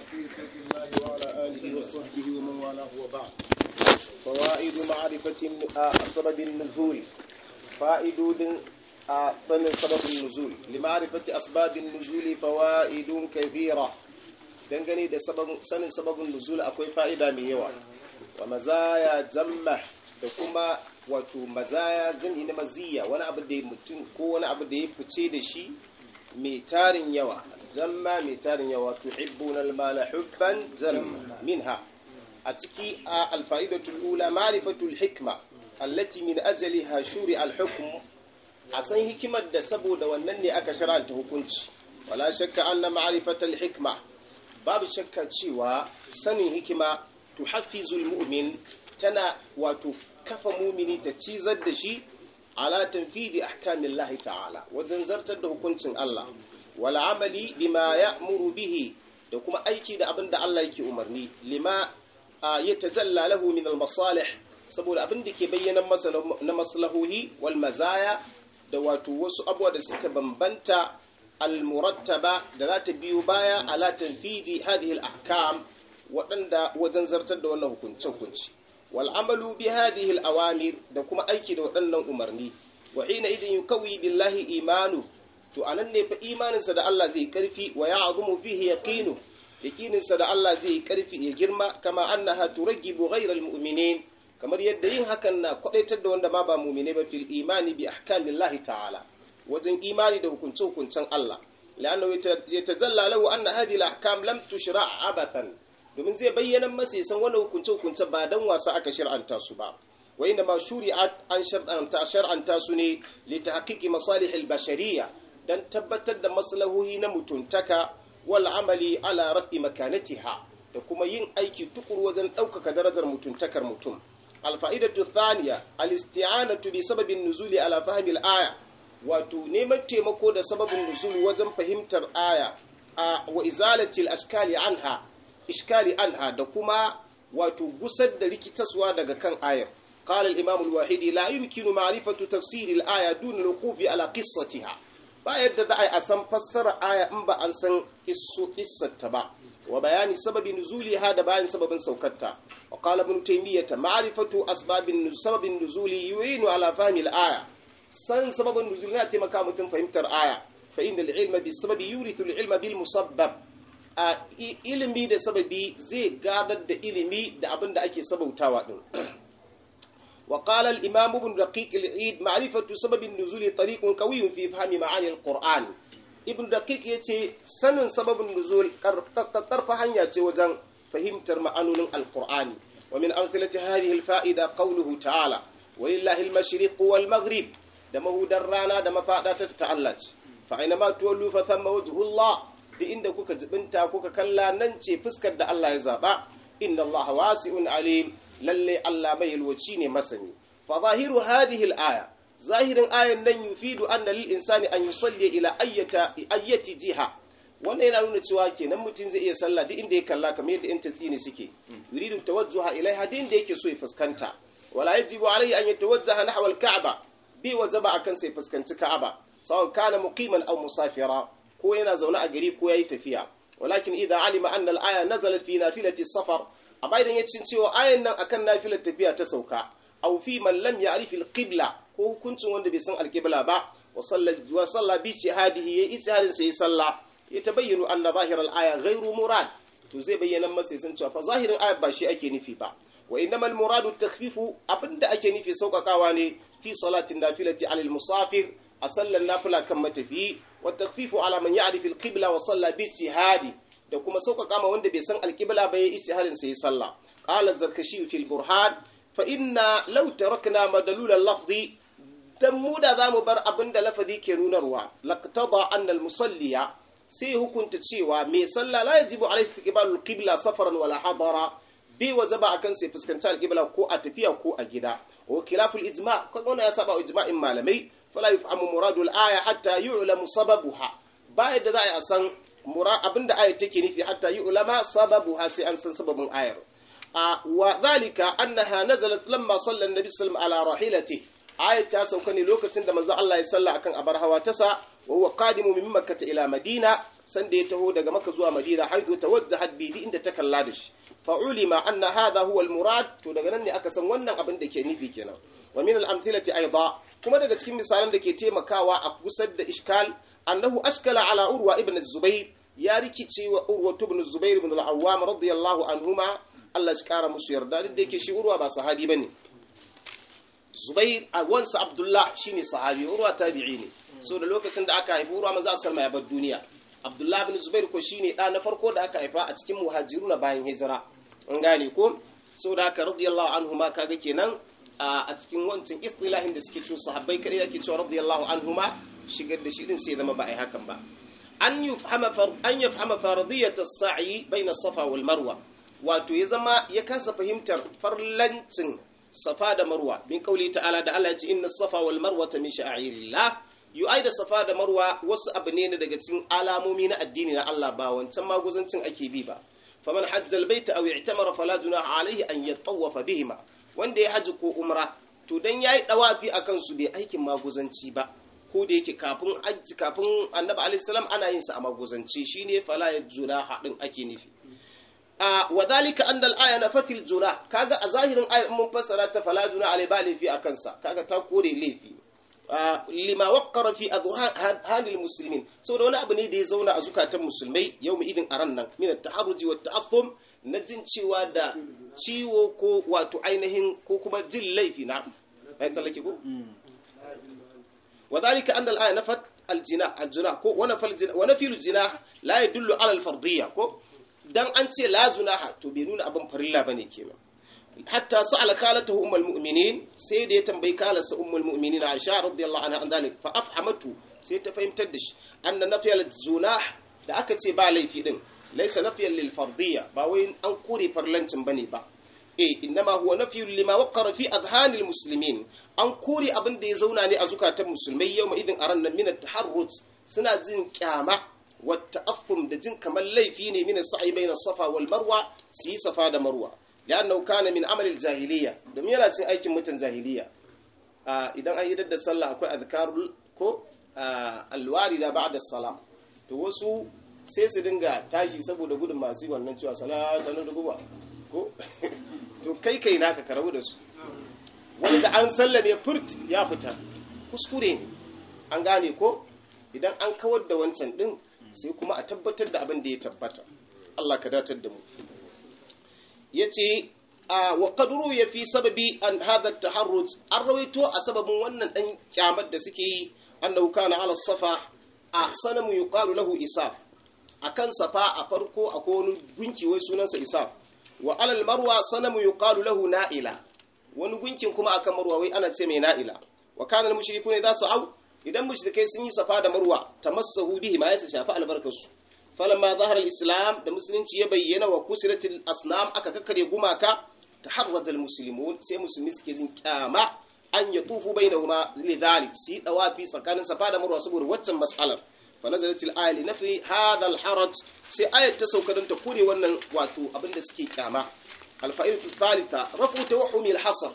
في خلق الله وعلى آله وصحبه ومن والاه وبعد فوائد معرفة سبب النزول فائدود sanin sababin nuzul lima'rifati asbabin nuzuli fawaidun kathira dangane da sanin sababin nuzul akwai fa'ida mai yawa wa mazaya jamma da kuma wato mazaya jami na maziya wani abu da mutum ko wani abu da ya fice da shi mai tarin yawa jamma mai tarin yawa tuhibbuna almala hubban jamma minha a ciki a alfa'idatul ula ma'rifatul hikma allati min ajaliha shuri al-hukm a san hikimar da saboda wannan ne aka shar'anta hukunci wala shakka anna ma'rifatal hikma babu shakka cewa sanin hikima tuhaffizul mu'min tana wato kafa mumini ta cizar da shi ala tanfidi ahkamillahi ta'ala wajen zartar da hukuncin Allah wal amali bima ya'muru bihi da kuma aiki da abin da Allah yake umarni lima yatajalla lahu min al masalih saboda abin da ke bayyana masa na maslahohi wal mazaya da wato wasu abubuwa da suka bambanta almurattaba da za ta biyo baya ala tanfidi hadhihi al-ahkam waɗanda wajen zartar da wannan hukunce hukunci wal amalu bi hadhihi al-awamir da kuma aiki da waɗannan umarni wa hina idan yukawi billahi imanu to anan ne fa imaninsa da Allah zai karfi wa ya'zumu fihi yaqinu yaqininsa da Allah zai karfi ya girma kama annaha turaggibu ghayra al-mu'minin kamar yadda yin hakan na kwadaitar da wanda ma ba mumine ba fil imani bi ahkamillahi ta'ala wajen imani da hukunce hukuncen Allah la'annahu yatazalla lahu anna hadhihi al-ahkam lam tushra' abathan domin zai bayyana masa san wannan hukunce hukunce ba dan wasa aka shar'anta su ba wa inna ma shuri'at an shar'anta shar'anta su ne li tahqiqi masalih al-bashariyya dan tabbatar da maslahohi na mutuntaka wal amali ala rafi makanatiha da kuma yin aiki tukuru wajen ɗaukaka darajar mutuntakar mutum الفائدة الثانية الاستعانة بسبب النزول على فهم الآية wato neman taimako da sababin nuzul wajen fahimtar aya wa izalatil ashkali anha ishkali anha da kuma wato gusar da rikitaswa daga kan ayar qala al-imam al-wahidi la yumkinu ma'rifatu tafsir al-aya dun al-wuqufi ala qissatiha ba yadda za a san fassara aya in ba an san issu qissata ba wa bayani sababi nuzuliha da bayan sababin saukarta wa qala ibn taymiyyah ma'rifatu asbabin sababin nuzuli yu'inu ala fahmi al-aya san sababin nuzuli yana taimaka mutum fahimtar aya fa inna al-ilma bis sababi yurithu al-ilma bil musabbab a ilimi da sababi zai gadar da ilimi da abin da ake sabautawa din وقال الإمام ابن رقيق العيد معرفة سبب النزول طريق قوي في فهم معاني القرآن ibn daqiq yace sanin sababin nuzul karfa hanya ce wajen fahimtar ma'anonin alqur'ani wa min amthilati hadhihi alfa'ida qawluhu ta'ala walillahi almashriq wal maghrib da mahudar rana da mafada ta ta'alla fa aina ma tuwallu fa thamma wajhullah da inda kuka jibinta kuka kalla nan ce fuskar da Allah ya zaba inna Allah wasi'un alim lalle Allah mai yalwaci ne masani fa zahiru hadhihi al-aya zahirin ayan nan yufidu anna lil insani an yusalli ila ayyata ayyati jiha wannan yana nuna cewa kenan mutum zai iya sallah duk inda ya kalla kamar yadda yan tasini suke yuridu tawajjuha ilaiha duk inda yake so ya fuskanta wala yajibu alayhi an yatawajjaha nahwa al-ka'ba bi wajaba akan sai fuskanci ka'aba sawan kana muqiman aw musafira ko yana zaune a gari ko yayi tafiya walakin idza alima anna al-aya nazalat fi nafilati safar amma idan ya cin cewa ayan nan akan nafilar tafiya ta sauka aw fi man lam ya'rif al-qibla ko hukuncin wanda bai san alƙibla ba wa salla bi hadihi ya ijtihadin sai salla ya tabayyana anna zahir al-aya ghairu murad to zai bayyana masa san cewa fa zahirin ayat ba shi ake nufi ba wa innamal muradu takhfifu abinda ake nufi sauƙaƙawa ne fi salatin nafilati alal musafir a sallar nafila kan matafi wa takhfifu ala man ya'rif al-qibla wa salla bi ijtihadi da kuma sauƙaƙa ma wanda bai san alƙibla ba ya ijtihadin sai salla qala zarkashi fil burhan fa inna law tarakna madalul al-lafzi dan mu da zamu bar abin da lafazi ke nunarwa laqtada anna al-musalliya sai hukunta cewa mai sallah la yajibu alayhi istiqbalul qibla safaran wala hadara bai wajaba akan sai fuskanci al-qibla ko a tafiya ko a gida wa khilaful ijma ko wannan ya saba ijma'in malamai fala yufhamu muradul aya hatta yu'lamu sababuha ba yadda za a san abinda ayar take nufi hatta yu'lama sababuha sai an san sababin ayar wa zalika annaha nazalat lamma salla an-nabi sallallahu alaihi wasallam ala rahilatihi ayat ta sauka ne lokacin da manzo Allah ya salla akan abar hawa ta sa wa huwa qadimu min makkah ila madina sanda ya taho daga maka zuwa madina haizu tawajjahat bi inda ta kalla da shi fa ulima anna hadha huwa al murad to daga nan ne aka san wannan abin da ke nufi kenan wa min al amthilati aidan kuma daga cikin misalan da ke taimakawa a kusar da iskal annahu ashkala ala urwa ibn zubair ya rikice wa urwa ibn zubair ibn al awwam radiyallahu anhuma Allah shi kara musu yarda duk da yake shi urwa ba sahabi bane zubair a wansa abdullah shine sahabi urwa tabi'i ne so da lokacin da aka haifi urwa maza salma ya bar duniya abdullah bin zubair ko shine da na farko da aka haifa a cikin muhajiruna bayan hijira an gane ko so da haka radiyallahu anhu ma kaga kenan a cikin wancan istilahin da suke cewa sahabbai kadai yake cewa radiyallahu anhu ma shigar da shi din sai zama ba ai hakan ba an yufhama an yafhama faradiyat as-sa'i bayna safa wal marwa wato ya zama ya kasa fahimtar farlancin safa da marwa bin kauli ta'ala da Allah ya ce inna safa wal marwa min sha'airillah yu'ai da safa da marwa wasu abu ne daga cikin alamomi na addini na Allah ba wancan maguzancin ake bi ba faman hajjal baita aw i'tamara fala junaha alayhi an yatawafa bihima wanda ya haji ko umra to dan yayi dawafi akan su bai aikin maguzanci ba ko da yake kafin hajji kafin annabi alayhi salam ana yin sa a maguzanci shine fala junaha din ake nufi a wadhalika anna al-aya nafatil junah kaga a zahirin ayar mun fassara ta fala junah alai ba laifi akan sa kaga ta kore laifi lima waqqara fi adhanil muslimin saboda wani abu ne da ya zauna a zukatan musulmai yau idin aran nan min at-ta'arruji wa ta'affum na jin cewa da ciwo ko wato ainihin ko kuma jin laifi na ai tsallake ko wadhalika anna al-aya nafat al-jina al-jina ko wa nafal jina wa nafil jina la yadullu ala al-fardiyya ko dan an ce la junaha to bai nuna abin farilla bane kenan hatta sa'ala khalatahu ummul mu'minin sai da ya tambayi kalarsa ummul mu'minin Aisha radiyallahu anha an dalik fa afhamatu sai ta fahimtar da shi anna nafiyal zunah da aka ce ba laifi din laysa nafiyan lil fardiyya ba wai an kore farlancin bane ba eh innama huwa nafiyun lima waqara fi adhanil muslimin an kore abin da ya zauna ne a zukatan musulmai yau idin aran nan min at-taharruz suna jin kyama wa ta'affum da jin kamar laifi ne min as-sa'i bayna safa wal marwa su yi safa da marwa لأنه كان من عمل الجاهلية domin yana cin aikin mutan jahiliya idan an yi da sallah akwai azkarul ko alwarida ba'da salam to wasu sai su dinga tashi saboda gudun masu wannan cewa salata na dubuwa ko to kai kai naka ka rabu da su wanda an sallame furt ya fita kuskure ne an gane ko idan an kawar da wancan din sai kuma a tabbatar da abin da ya tabbata Allah ka datar da mu yace wa qadru ya fi sababi an hadha taharruj an rawaito a sababin wannan dan kyamar da suke yi annahu kana ala safa a sanamu yuqalu lahu isaf akan safa a farko akwai wani gunki wai sunansa isaf wa alal marwa sanamu yuqalu lahu na'ila wani gunkin kuma akan marwa wai ana ce mai na'ila wa kana al-mushrikuna idza sa'u idan mushrikai sun yi safa da marwa tamassahu bihi ma yasa shafa albarkarsu falamma zahara al-islam da musulunci ya bayyana wa kusiratil asnam aka kakkare gumaka taharraza al-muslimun sai musulmi suke jin kyama an ya tufu bainahuma lidhalik si dawafi tsakanin safa da marwa saboda waccan mas'alar fa nazalat al-aya li nafi hadha al-haraj sai ayat ta sauka don ta kore wannan wato abinda suke kyama al-fa'idatu thalitha rafu tawahhumi al-hasr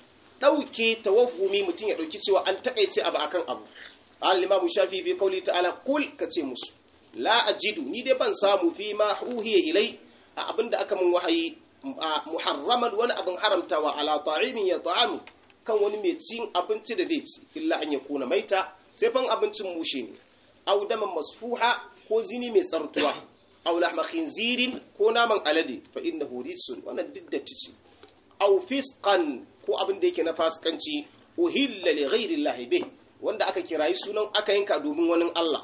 dauke tawahhumi mutun ya dauki cewa an takaice abu akan abu al-imam shafi fi qawli ta'ala kul kace musu la ajidu ni dai ban samu fi ma uhiya ilai a abinda aka mun wahayi muharraman wani abin haramtawa ala ta'imin ya ta'amu kan wani mai cin abinci da zai ci illa an ya kuna maita sai fan abincin mushe ne aw daman masfuha ko zini mai tsartuwa aw lahma khinzirin ko naman alade fa innahu rijsun wannan duk da tici aw fisqan ko abin da yake na fasikanci uhilla li ghairi llahi bih wanda aka kirayi sunan aka yanka domin wani Allah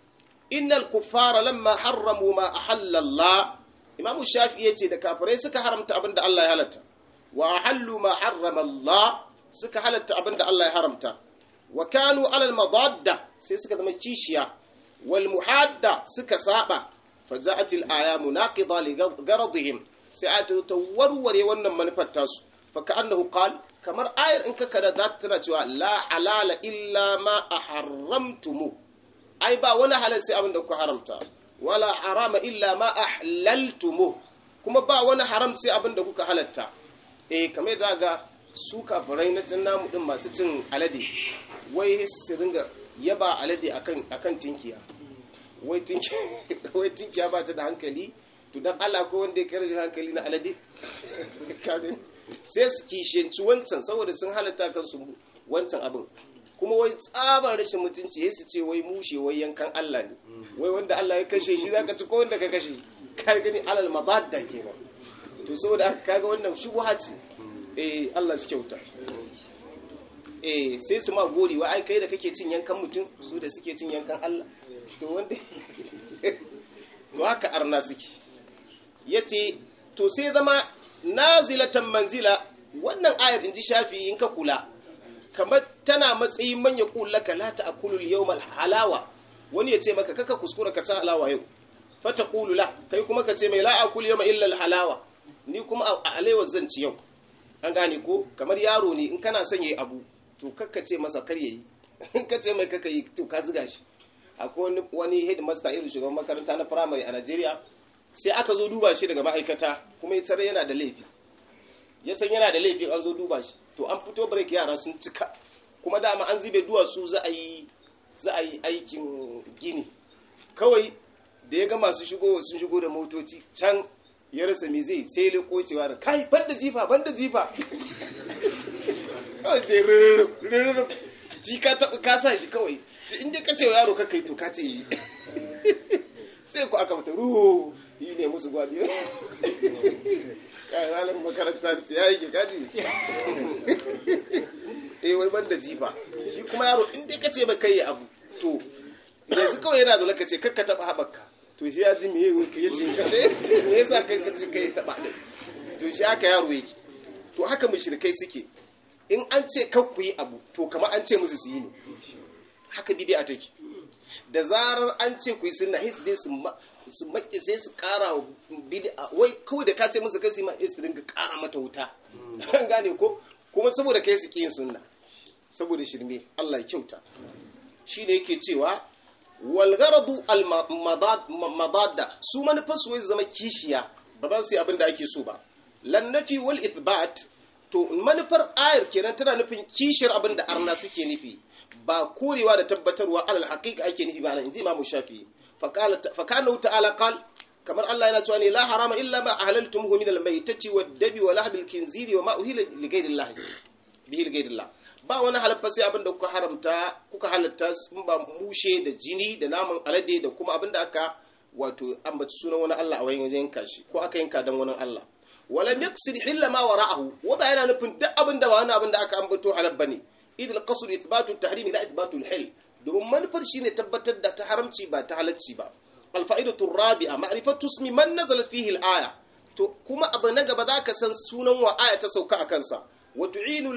innal kuffara lamma harramu ma ahalla Allah imamu shafi yace da kafirai suka haramta abinda Allah ya halatta wa ahallu ma harrama Allah suka halatta abinda Allah ya haramta wa kanu alal madadda sai suka zama kishiya wal muhadda suka saba faja'atil aya munaqida li garadihim sai ayatu ta warware wannan manufar tasu fa ka'annahu qal kamar ayar in ka kada za ta tana cewa la alala illa ma aharramtumu ai ba wani halal sai abin da kuka haramta wala harama illa ma ahlaltumu kuma ba wani haram sai abin da kuka halatta eh kamar da ga su kafirai na cin namu din masu cin alade wai su ringa yaba alade akan akan tinkiya wai tinkiya ba ta da hankali to dan Allah ko wanda ya karshi hankali na alade sai su kishiyanci wancan saboda sun halatta kansu wancan abin kuma wai tsabar rashin mutunci ya su ce wai mushe wai yankan Allah ne wai wanda Allah ya kashe shi zaka ci ko wanda ka kashe ka gani alal madadda kenan to saboda haka kaga wannan shubha ce eh Allah shi kyauta eh sai su ma gori wa ai kai da kake cin yankan mutum su da suke cin yankan Allah to wanda to haka arna suke yace to sai zama nazilatan manzila wannan ayar inji shafi in ka kula kamar tana matsayin manya kullaka la ta'kulu al-yawmal halawa wani ya ce maka kaka kuskura ka ta halawa yau fata qulu la kai kuma ka ce mai la akulu yawma illa al-halawa ni kuma a alewar zan ci yau an gane ko kamar yaro ne in kana son yayi abu to kakka ce masa kar yayi in ka ce mai kaka yi to ka ziga shi akwai wani wani headmaster irin shugaban makaranta na primary a Najeriya sai aka zo duba shi daga ma'aikata kuma ya tsare yana da laifi ya san yana da laifi an zo duba shi to an fito break yara sun cika kuma dama an zube duwatsu za a yi za a yi aikin gini kawai da ya ga masu shigo sun shigo da motoci can ya rasa me zai sai ya cewa da kai banda jifa banda jifa kawai sai rurrurrur ji ka taɓa ka sa shi kawai inda ka ce wa yaro ka kai to ka ce yi sai ku aka mata ruhu yi ne musu gwadi kai ranar makaranta ya yi kaji eh wai ban da jifa shi kuma yaro in dai kace ba kai abu to yanzu kawai yana da lokaci kakka taba haɓaka to shi ya ji me ya ce me yasa kai kace kai taba din to shi haka yaro yake to haka mushrikai suke in an ce kar ku yi abu to kamar an ce musu su yi ne haka bid'a take da zarar an ce ku yi sunna sai su je su su maƙi sai su ƙara bid'a wai kawai da ka ce musu kai su ma sai su dinga ƙara mata wuta an gane ko kuma saboda kai su yin sunna saboda shirme Allah ya kyauta shine yake cewa wal gharadu al madadda su manufar su wai zama kishiya ba za su yi abin da ake so ba lan nafi wal ithbat to manufar ayar kenan tana nufin kishiyar abin da arna suke nufi ba korewa da tabbatarwa alal haqiqa ake nufi ba nan inji imamu shafi fa kana ta'ala qal kamar Allah yana cewa ne la harama illa ma ahlaltumuhu min al-maytati wad-dabi wa lahbil khinziri wa ma uhila li ghayrillah bihi li ghayrillah ba wani halaffa sai abinda kuka haramta kuka halatta in ba mushe da jini da naman alade da kuma abinda aka wato ambaci sunan wani Allah a wajen yanka shi ko aka yanka dan wani Allah walam yaqsid hilla ma wara'ahu wa ba yana nufin duk abinda ba wani abinda aka ambato halal bane idil qasd ithbatu at-tahrim la ithbatu al-hil domin manufar shine tabbatar da ta haramci ba ta halacci ba الفائدة الرابعة معرفة اسم من نزلت فيه الآية to kuma abu na gaba za ka san sunan wa aya ta sauka a kansa wa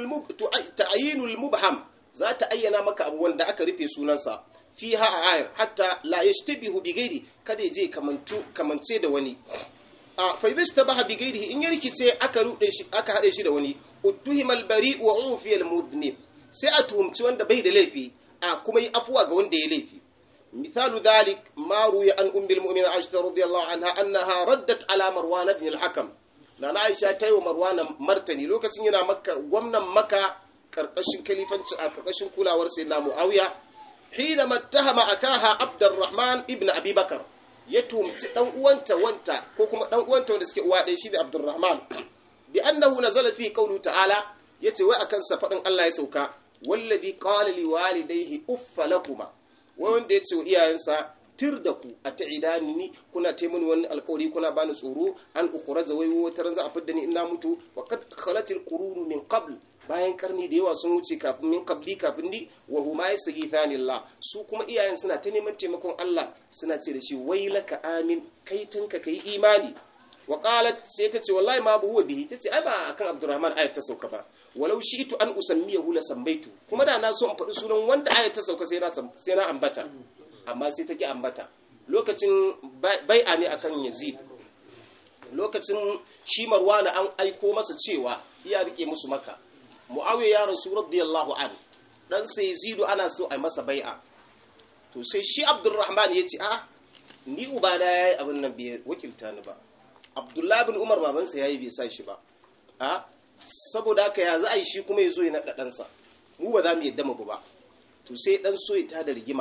ta'ayinul mubham za ta ayyana maka abu wanda aka rufe sunansa fiha a ayar hatta la yashtabihu bi ghairi kada ya je kamantu kamance da wani a fa idza ishtabaha bi ghairihi in ya rikice aka rude shi aka hade shi da wani uttuhimal bari wa ufi al mudnib sai a tuhumci wanda bai da laifi a kuma yi afuwa ga wanda ya laifi مثال ذلك ما روي عن أم المؤمنين عائشة رضي الله عنها أنها ردت على مروان بن الحكم لأن عائشة تاي ومروان مرتني لو كسين ينا مكة ومنا مكة كرقشن كليفان كرقشن كولا ورسينا معاوية حينما اتهم أكاها عبد الرحمن ابن أبي بكر يتوم دان uwanta wanta ko kuma dan uwanta wanda suke uwa ɗaya shine Abdurrahman bi annahu nazala fi qawlu ta'ala yace wai akan sa fadin Allah ya sauka wallazi qala liwalidayhi uffa lakuma wai wanda ya ce wa iyayensa tir da ku a ta'idani ni kuna taimuni wani alkawari kuna bani tsoro an ukhraja wai wata ran za a fidda ni ina mutu wa qad khalatil qurunu min qabl bayan karni da yawa sun wuce kafin min qabli kafin ni wa huma yastaghithani Allah su kuma iyayen suna ta neman taimakon Allah suna ce da shi wailaka amin kai tanka kai imani wa qalat sai ta ce wallahi ma bu huwa bihi ta ce ai ba akan Abdurrahman ayat ta sauka ba walau shi'tu an usammiyahu la sambaitu kuma da na so in faɗi sunan wanda ayat ta sauka sai na sai na ambata amma sai take ambata lokacin bai'a ne akan Yazid lokacin shi Marwana an aiko masa cewa ya rike musu maka Muawiya ya rasu radiyallahu an dan sai Yazidu ana so a masa bai'a to sai shi Abdurrahman ya ce a ni ubana yayi abin nan bai wakilta ni ba Abdullahi bin Umar babansa yayi bai sa shi ba a saboda haka ya za a yi shi kuma ya zo ya naɗa ɗansa mu ba za mu yadda mu ba to sai ɗan so ya tada rigima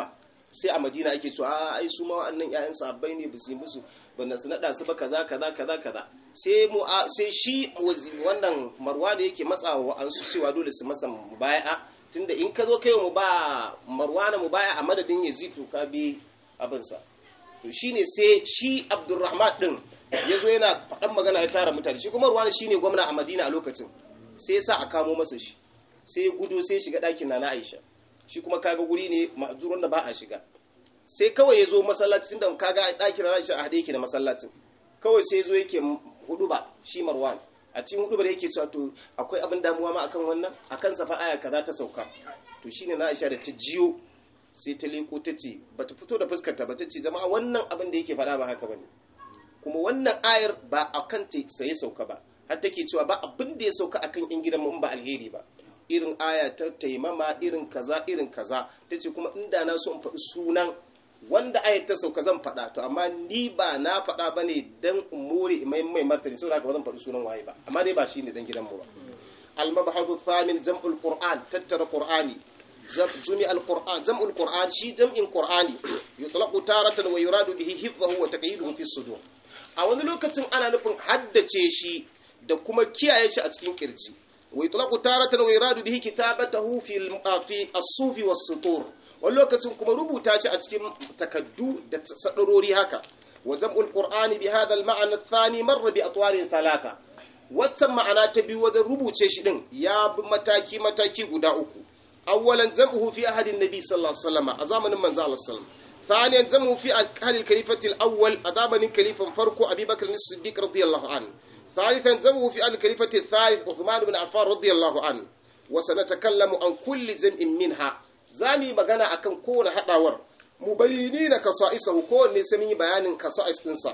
sai a madina ake cewa a ai su ma wa'annan ƴaƴan sahabbai ne ba su yi musu banda su nada su ba kaza kaza kaza kaza sai mu sai shi wannan marwa da yake matsawa an su cewa dole su masa mubaya'a tunda in ka zo kai mu ba marwana mubaya a madadin yazid to ka bi abin sa to shine sai shi abdurrahman din yazo yana faɗan magana ya tara mutane shi kuma marwana shine gwamna a madina a lokacin sai ya sa a kamo masa shi sai ya gudu sai shiga ɗakin na aisha shi kuma kaga guri ne ma'azuran da ba a shiga sai kawai ya zo masallacin da kaga ɗakin na aisha a haɗe yake da masallacin kawai sai ya zo yake hudu ba shi marwan a cikin hudu da yake cewa to akwai abin damuwa ma akan wannan akan safa aya kaza ta sauka to shine na aisha da ta jiyo sai ta leko ta ce bata fito da fuskarta ba ta ce jama'a wannan abin da yake faɗa ba haka bane kuma wannan ayar ba akan ta sai sauka ba har take cewa ba abin da ya sauka akan yan gidan mu ba alheri ba irin aya ta taimama irin kaza irin kaza ta ce kuma inda na so in faɗi sunan wanda ayat ta sauka zan faɗa to amma ni ba na faɗa ba ne don in more mai mai martani saboda haka ba zan faɗi sunan waye ba amma dai ba shi ne dan gidanmu ba al-mabhadu thamin jam'ul qur'an tattara qur'ani jami al-qur'an jam'ul qur'an shi jam'in qur'ani yutlaqu taratan wa yuradu bihi hifdhahu wa taqyiduhu fi sudur a wani lokacin ana nufin haddace shi da kuma kiyaye shi a cikin kirji wa yutlaqu taratan wa yuradu bihi kitabatahu fi fi as-sufi was-sutur wani lokacin kuma rubuta shi a cikin takaddu da sadarori haka wa jam'ul qur'ani bi hadha al-ma'na ath-thani marra bi atwarin thalatha waccan ma'ana ta biyu wajen rubuce shi din ya bi mataki mataki guda uku awwalan jam'uhu fi ahadin nabi sallallahu alaihi wasallam a zamanin manzo Allah sallallahu ثانيا جمعوا في أهل الخليفة الأول أدابا الخليفة فرقو أبي بكر الصديق رضي الله عنه ثالثا جمعوا في أهل الخليفة الثالث عثمان بن عفان رضي الله عنه وسنتكلم عن كل جمع منها زامي مغانا أكن كون حداور مبينين كصائصه كون نسمي بيان كصائص إنسا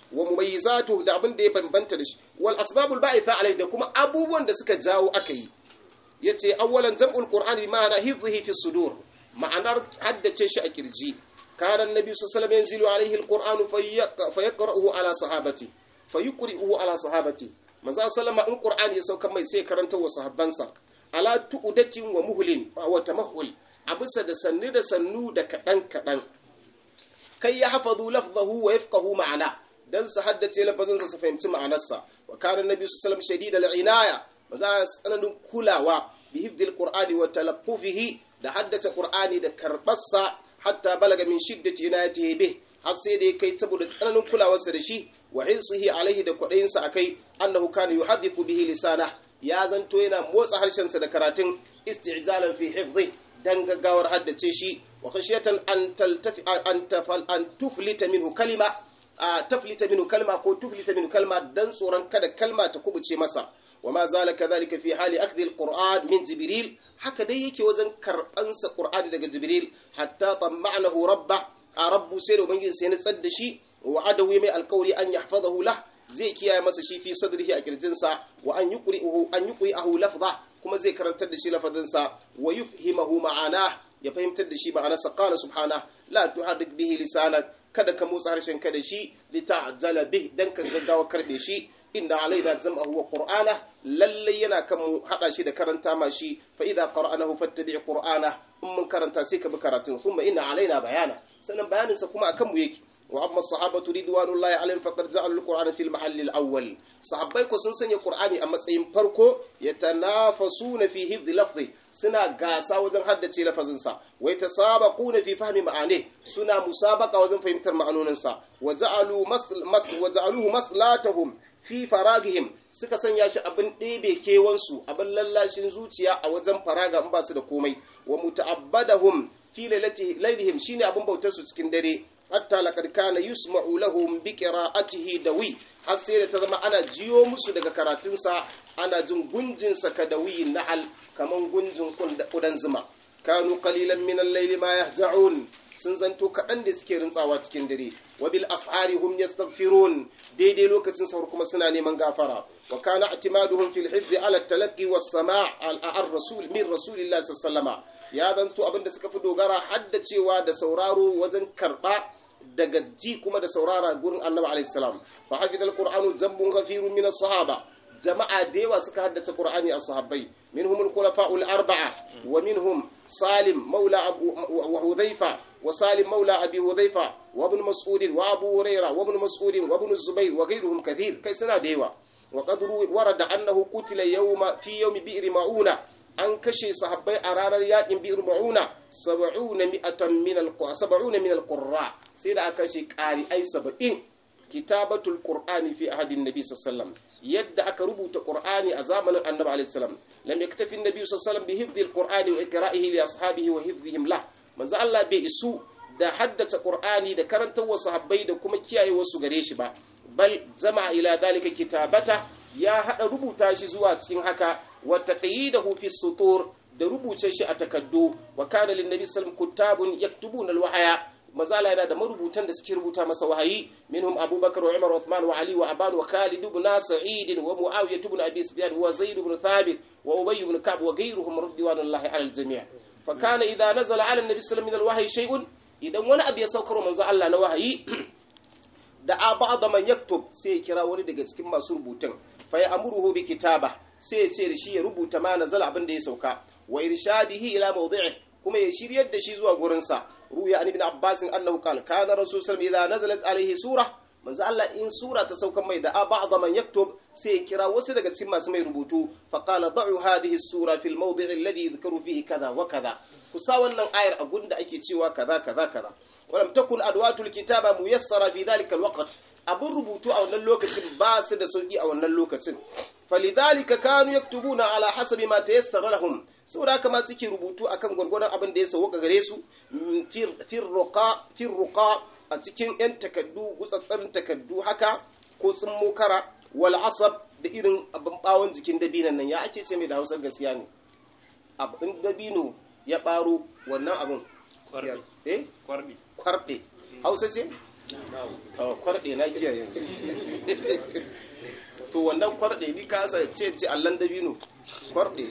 ومميزاته da abin da ya bambanta da shi wal asbabul ba'itha alai da kuma abubuwan da suka jawo aka yi yace awwalan jam'ul qur'ani bi ma'ana hifdhihi fi sudur ma'anar haddace shi a kirji كان النبي صلى الله عليه وسلم ينزل عليه القرآن فيقرأه على صحابته فيقرئه على صحابته manzo sallama in qur'ani ya sauka mai sai karanta wa sahabbansa ala tu'datin wa muhlin wa tamahul a bisa da sannu da sannu da kadan kadan kai ya hafazu lafzahu wa yafqahu ma'ana dan su haddace lafazin sa su fahimci ma'anarsa wa kana annabi sallallahu alaihi wasallam shadidal inaya maza tsananin kulawa bi hifdil qur'ani wa talaffufihi da haddace qur'ani da karbarsa hatta balaga min shiddati inayatihi bih har sai da ya kai saboda tsananin kulawarsa da shi wa hirsihi alaihi da kwadayinsa akai annahu kana yuhaddithu bihi lisana ya zanto yana motsa harshensa da karatun isti'jalan fi hifdhi dan gaggawar haddace shi wa khashiyatan an taltafi an tafal an tuflita minhu kalima a taflita minhu kalma ko tuflita minhu kalma dan tsoron kada kalma ta kubuce masa wa ma zala kadhalika fi hali akhdhi alquran min jibril haka dai yake wajen karbansa qur'ani daga jibril hatta tamma'nahu rabba a rabbu sai da ubangiji sai na tsadda shi wa adawi mai alkawari an yahfazahu lah zai kiyaye masa shi fi sadrihi a kirjinsa wa an yuqri'uhu an yuqri'ahu lafza kuma zai karantar da shi lafazin wa yufhimahu ma'ana ya fahimtar da shi ma'anarsa qala subhana la tuharrik bihi lisanak kada ka motsa harshen ka da shi li ta'jala bih dan ka gaggawa karbe shi inna alaina zam'ahu wa qur'ana lalle yana kan mu hada shi da karanta ma shi fa idza qara'nahu fattabi' qur'ana in mun karanta sai ka bi karatun thumma inna alaina bayana sannan bayanin sa kuma akan mu yake wa amma sahabatu ridwanullahi alaihim faqad ja'alu al-qur'ana fil mahall al-awwal sahabbai ko sun sanya qur'ani a matsayin farko yatanafasuna fi hifdh lafzi suna gasa wajen haddace lafazin sa wa yatasabaquna fi fahmi ma'ani suna musabaqa wajen fahimtar ma'anonin sa wa ja'alu mas wa ja'aluhu maslatahum fi faragihim suka sanya shi abin ɗebe kewansu abin lallashin zuciya a wajen faraga in ba su da komai wa muta'abbadahum fi lailihim shine abin bautar su cikin dare hatta laqad kana yusma'u lahum bi qira'atihi dawi har sai da ta zama ana jiyo musu daga karatunsa ana jin gunjin sa kadawiyin na'al kaman gunjin kudan zuma kanu qalilan min al-layli ma yahja'un sun zanto kaɗan da suke rintsawa cikin dare wa bil ashari hum yastaghfirun daidai lokacin sahur kuma suna neman gafara wa kana atimaduhum fil hifzi ala talaqqi was sama' al rasul min rasulillah sallallahu ya zanto abinda suka fi dogara haddacewa da sauraro wajen karba daga ji kuma da saurara gurin annabi alaihi salam fa hafidal qur'anu zambun ghafirun min as-sahaba jama'a da yawa suka haddace qur'ani a sahabbai minhum al-khulafa'ul arba'a wa minhum salim maula abu wa hudhaifa wa salim maula abi hudhaifa wa ibn mas'ud wa abu huraira wa ibn mas'ud wa ibn zubair wa ghayruhum kathir kai suna da yawa wa qad warada annahu qutila yawma fi yawmi bi'r ma'una an kashe sahabbai a ranar yakin bi'r ma'una 70 mi'atan min al-70 min al-qurra sai da aka kashe qari ai 70 kitabatul qur'ani fi ahadin nabi sallallahu yadda aka rubuta qur'ani a zamanin annabi alaihi salam lam yaktafi annabi sallallahu bi hifdhi alqur'ani wa iqra'ihi li ashabihi wa hifdhihim la manzo Allah bai isu da haddace qur'ani da karantar wa sahabbai da kuma kiyaye wasu gare shi ba bal zama ila dalika kitabata ya hada rubuta shi zuwa cikin haka wa taqyidahu fi sutur da rubuce shi a takaddu wa kana lin nabi sallallahu kutabun yaktubuna alwahaya mazala yana da marubutan da suke rubuta masa wahayi minhum abubakar wa umar wa uthman wa ali wa aban wa khalid ibn sa'id wa muawiya ibn abi sufyan wa zaid ibn thabit wa ubay ibn ka'b wa ghayruhum radiyallahu ala al-jami' fa kana idha nazala ala an-nabi sallallahu alaihi wasallam min shay'un idan wani abu ya saukar manzo Allah na wahayi da a ba'da man yaktub sai ya kira wani daga cikin masu rubutun fa ya amuruhu bi kitaba sai ya ce da shi ya rubuta ma nazala abin da ya sauka wa irshadihi ila mawdi'i kuma ya shiryar da shi zuwa gurinsa ruya an ibn abbas annahu qala kana rasul sallallahu idza nazalat alaihi sura manzo Allah in sura ta saukan mai da ba'd man yaktub sai ya kira wasu daga cikin masu mai rubutu fa qala da'u hadhihi sura fil mawdi' alladhi yadhkuru fihi kaza wa kaza ku sa wannan ayar a gunda ake cewa kaza kaza kaza walam takun adwatul kitaba muyassara fi dhalika alwaqt abun rubutu a wannan lokacin ba su da sauki a wannan lokacin falidhalika kanu yaktubuna ala hasabi ma tayassara lahum saboda haka ma suke rubutu akan gwargwadon abin da ya sauka gare su fir ruqa a cikin yan takaddu gutsatsarin takaddu haka ko sun mokara wal asab da irin abin bawon jikin dabinan nan ya ake ce mai da hausar gaskiya ne abin dabino ya baro wannan abin eh kwarɗe hausa ce kwarɗe na kiyaye to wannan kwarɗe ni ka sa ce ce allan dabino kwarɗe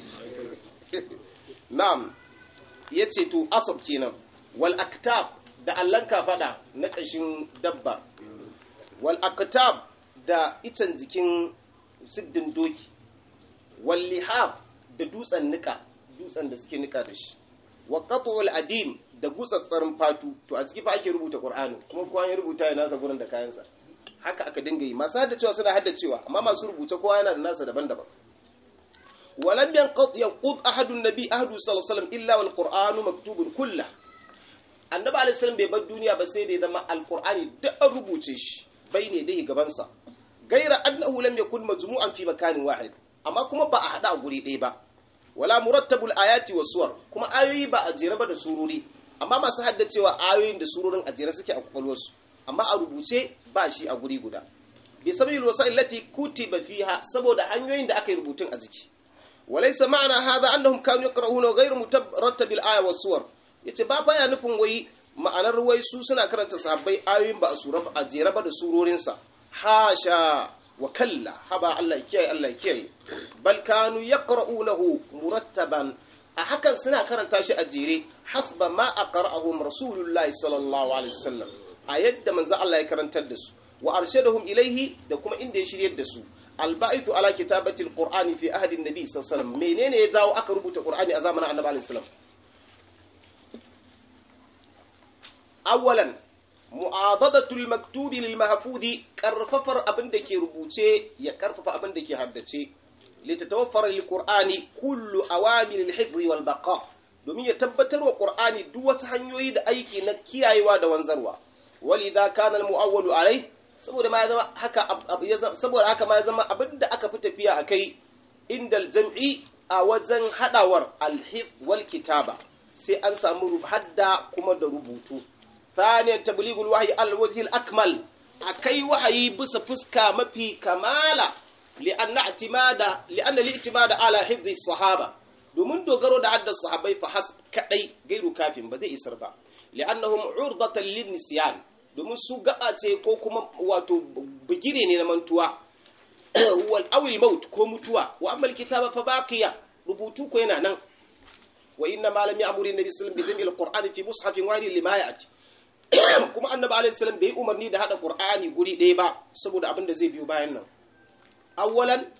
na'am yace to asab kenan wal aktab da allan kafada na kashin dabba wal aktab da itan jikin siddin doki wal lihab da dutsen nika dutsen da suke nika da shi wa qat'ul adim da gutsatsarin fatu to a ciki fa ake rubuta qur'ani kuma kowa ya rubuta ya nasa gurin da kayansa haka aka dinga yi masu haddacewa suna haddacewa amma masu rubuce kowa yana da nasa daban-daban ولم ينقض ينقض أحد النبي أحد صلى الله عليه وسلم إلا والقرآن مكتوب كله annabi alaihi salam bai bar duniya ba sai da ya zama alqur'ani duk an rubuce shi bai ne dai gabansa gaira annahu lam yakun majmu'an fi makanin wahid amma kuma ba a hada a guri ɗaya ba wala murattabul ayati was suwar kuma ayoyi ba a jere ba da surori amma masu haddacewa ayoyin da surorin a jere suke a kwakwalwarsu amma a rubuce ba shi a guri guda bi sababil wasa'il lati kutiba fiha saboda hanyoyin da aka yi rubutun a jiki walaysa ma'ana hadha annahum kanu yaqra'una ghayra murattabil aya was suwar yace ba baya nufin wai ma'anar wai su suna karanta sahabbai ayoyin ba a sura a jere ba da surorin sa hasha wa kalla haba Allah kiyaye Allah kiyaye bal kanu yaqra'unahu murattaban a hakan suna karanta shi a jere hasba ma aqra'ahum rasulullahi sallallahu alaihi wasallam a yadda manzo Allah ya karantar da su wa arshadahum ilaihi da kuma inda ya shiryar da su albaitu ala kitabatil qur'ani fi ahdi nabi sallallahu alaihi wasallam menene ya jawo aka rubuta qur'ani a zamanin annabi alaihi wasallam awwalan mu'adadatul maktubi lil mahfudi karfafar abin da ke rubuce ya karfafa abin da ke haddace litatawaffara lil qur'ani kullu awamil al hifz wal baqa domin ya tabbatar wa qur'ani duk wata hanyoyi da aiki na kiyayewa da wanzarwa walidha kana al muawwalu alai saboda ma ya zama haka saboda haka ma ya zama abin da aka fi tafiya akai indal jam'i a wajen hadawar al hifz wal kitaba sai an samu hadda kuma da rubutu ثانيا تبليغ الوحي على الوجه الأكمل أكي وحي بس فسكا مفي كمالا لأن اعتماد لأن الاعتماد على حفظ الصحابة domin dogaro da haddar sahabbai fa hasb kadai gairu kafin ba zai isar ba li'annahum urdatan lin nisyan domin su gaba ce ko kuma wato bigire ne na mantuwa wal awil maut ko mutuwa wa amma kitaba fa baqiya rubutu ko yana nan wa inna ma lam ya'muru an-nabi sallallahu alaihi wasallam bi jam'il qur'ani fi mushafin wahid lima ya'ti kuma annabi alaihi salam bai umarni da hada qur'ani guri ɗaya ba saboda abin da zai biyo bayan nan awwalan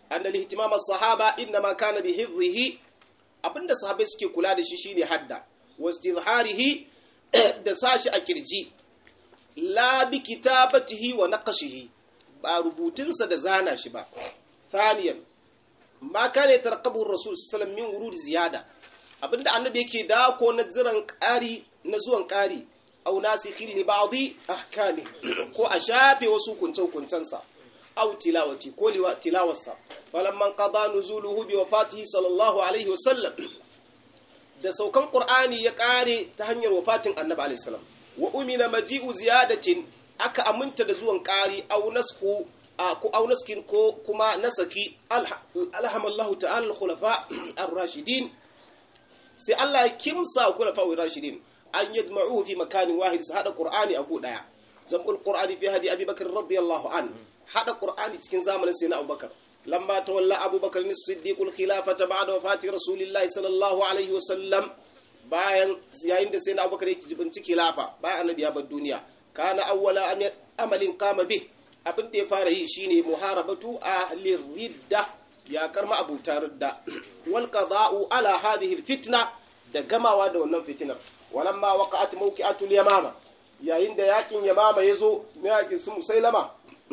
anna ihtimam as-sahaba inma kana bi hifdhihi abinda sahabbai suke kula da shi shine hadda wastizharihi da sashi a kirji la bi kitabatihi wa naqshihi ba rubutunsa da zana shi ba thaniyan ma kana yatarqabu ar-rasul sallallahu min wurud ziyada abinda annabi yake da ko na ziran ƙari na zuwan ƙari aw nasikhin li ba'dhi ahkami ko a shafe wasu kunce kuncensa aw tilawati ko liwa tilawarsa falamman qada nuzuluhu bi wafatihi sallallahu alaihi wasallam da saukan qur'ani ya ƙare ta hanyar wafatin annabi alaihi salam wa umina maji'u ziyadatin aka aminta da zuwan ƙari aw nasku ko aw naskin ko kuma nasaki alhamallahu ta'ala al-khulafa ar-rashidin sai Allah ya kimsa khulafa ar-rashidin an yajma'uhu fi makanin wahid su hada qur'ani a gu daya zamul qur'ani fi hadi abi bakr radiyallahu an hada qur'ani cikin zamanin sayyidina abubakar lamma tawalla abubakar as-siddiq al-khilafata ba'da wafati rasulillahi sallallahu alaihi wa sallam bayan yayin da sayyidina abubakar yake jibinci khilafa bayan annabi ya bar duniya kana awwala amalin qama bih abin da ya fara yi shine muharabatu ahli ridda ya karma abuta ridda wal qada'u ala hadhihi al-fitna da gamawa da wannan fitinar walamma waqa'at mawqi'atul yamama yayin da yakin yamama yazo na yakin su musailama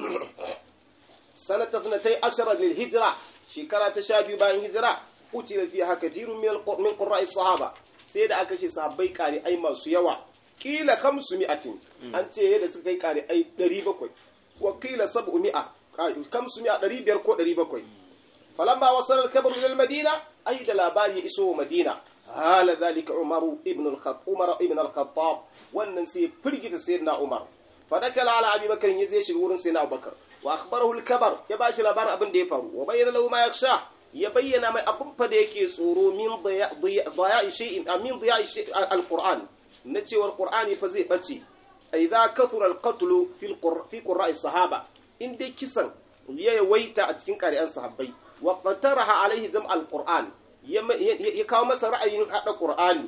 sanata 12 lil hijra shekara ta 12 bayan hijira utila fiha kathirun min min qurra'i sahaba sai da aka ce sahabbai kare ai masu yawa kila kamsu mi'atin an ce da suka kai kare ai 700 wa kila 700 kamsu mi'a 500 ko 700 falamma wasala al-kabru ila al-madina ai da labari ya iso madina hala zalika umaru ibn al-khattab umar ibn al-khattab wannan sai firgita sayyidina umar fadakala ala abi bakar ya zai shiga wurin sayyidina abubakar wa akhbarahu al-kabar ya bashi labarin abin da ya faru wa bayyana lahu ma yakhsha ya bayyana mai abin fa da yake tsoro min daya'i shay'in min daya'i al-qur'an na cewar qur'ani fa zai bace idza kathura al-qatl fi fi qurra'i sahaba in dai kisan ya yawaita a cikin ƙari'an sahabbai wa qataraha alaihi jam' al-qur'an ya kawo masa ra'ayin haɗa ƙur'ani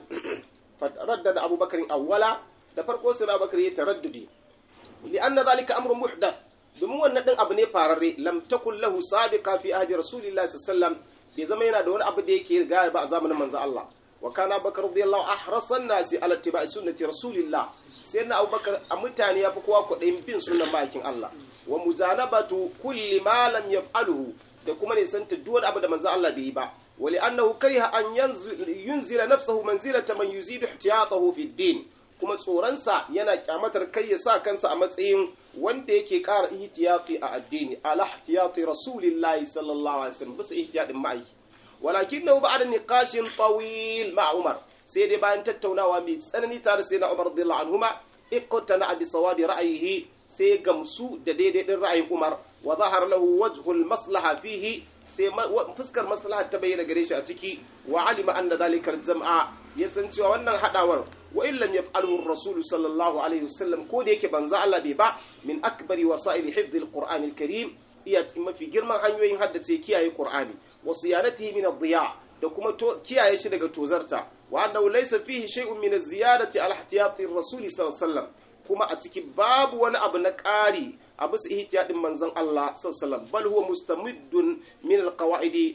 raddada abubakar awwala da farko sai abubakar ya taraddudi li anna zalika amrun muhdath domin wannan din abu ne fararre lam takun lahu sabiqa fi ahdi rasulillahi sallallahu alaihi wasallam bai zama yana da wani abu da yake riga ba a zamanin manzo Allah wa kana abubakar radiyallahu ahrasan nasi ala ittiba'i sunnati rasulillah sai na abubakar a mutane ya fi kowa kuɗin bin sunnan ma'aikin Allah wa muzanabatu kulli ma lam yaf'aluhu da kuma ne santa duk wani abu da manzo Allah bai yi ba ولأنه كره أن ينزل نفسه منزلة من يزيد احتياطه في الدين kuma tsoronsa yana kyamatar kai ya sa kansa a matsayin wanda yake ƙara ihtiyati a addini ala ihtiyati rasulillahi sallallahu alaihi wasallam bisa ihtiyatin ma'aiki walakinahu ba'da niqashin tawil ma Umar sai dai bayan tattaunawa mai tsanani tare sai na Umar radiyallahu anhuma iqtana bi sawabi ra'ayihi sai gamsu da daidai din ra'ayin Umar wa zahar lahu wajhul maslaha fihi sai fuskar maslaha ta bayyana gare shi a ciki wa alima anna dhalika al-jam'a ya san cewa wannan hadawar wa in lam yaf'alhu ar-rasul sallallahu alaihi wasallam ko da yake banza Allah bai ba min akbari wasa'il hifdh al-Qur'an al-Karim iya cikin mafi girman hanyoyin haddace kiyaye Qur'ani wa siyanatihi min ad-diya da kuma kiyaye shi daga tozarta wa annahu laysa fihi shay'un min az-ziyadati ala ihtiyati ar-rasul sallallahu alaihi wasallam kuma a ciki babu wani abu na ƙari a bisa ihtiyadin manzon Allah sallallahu bal huwa mustamiddun min alqawaidi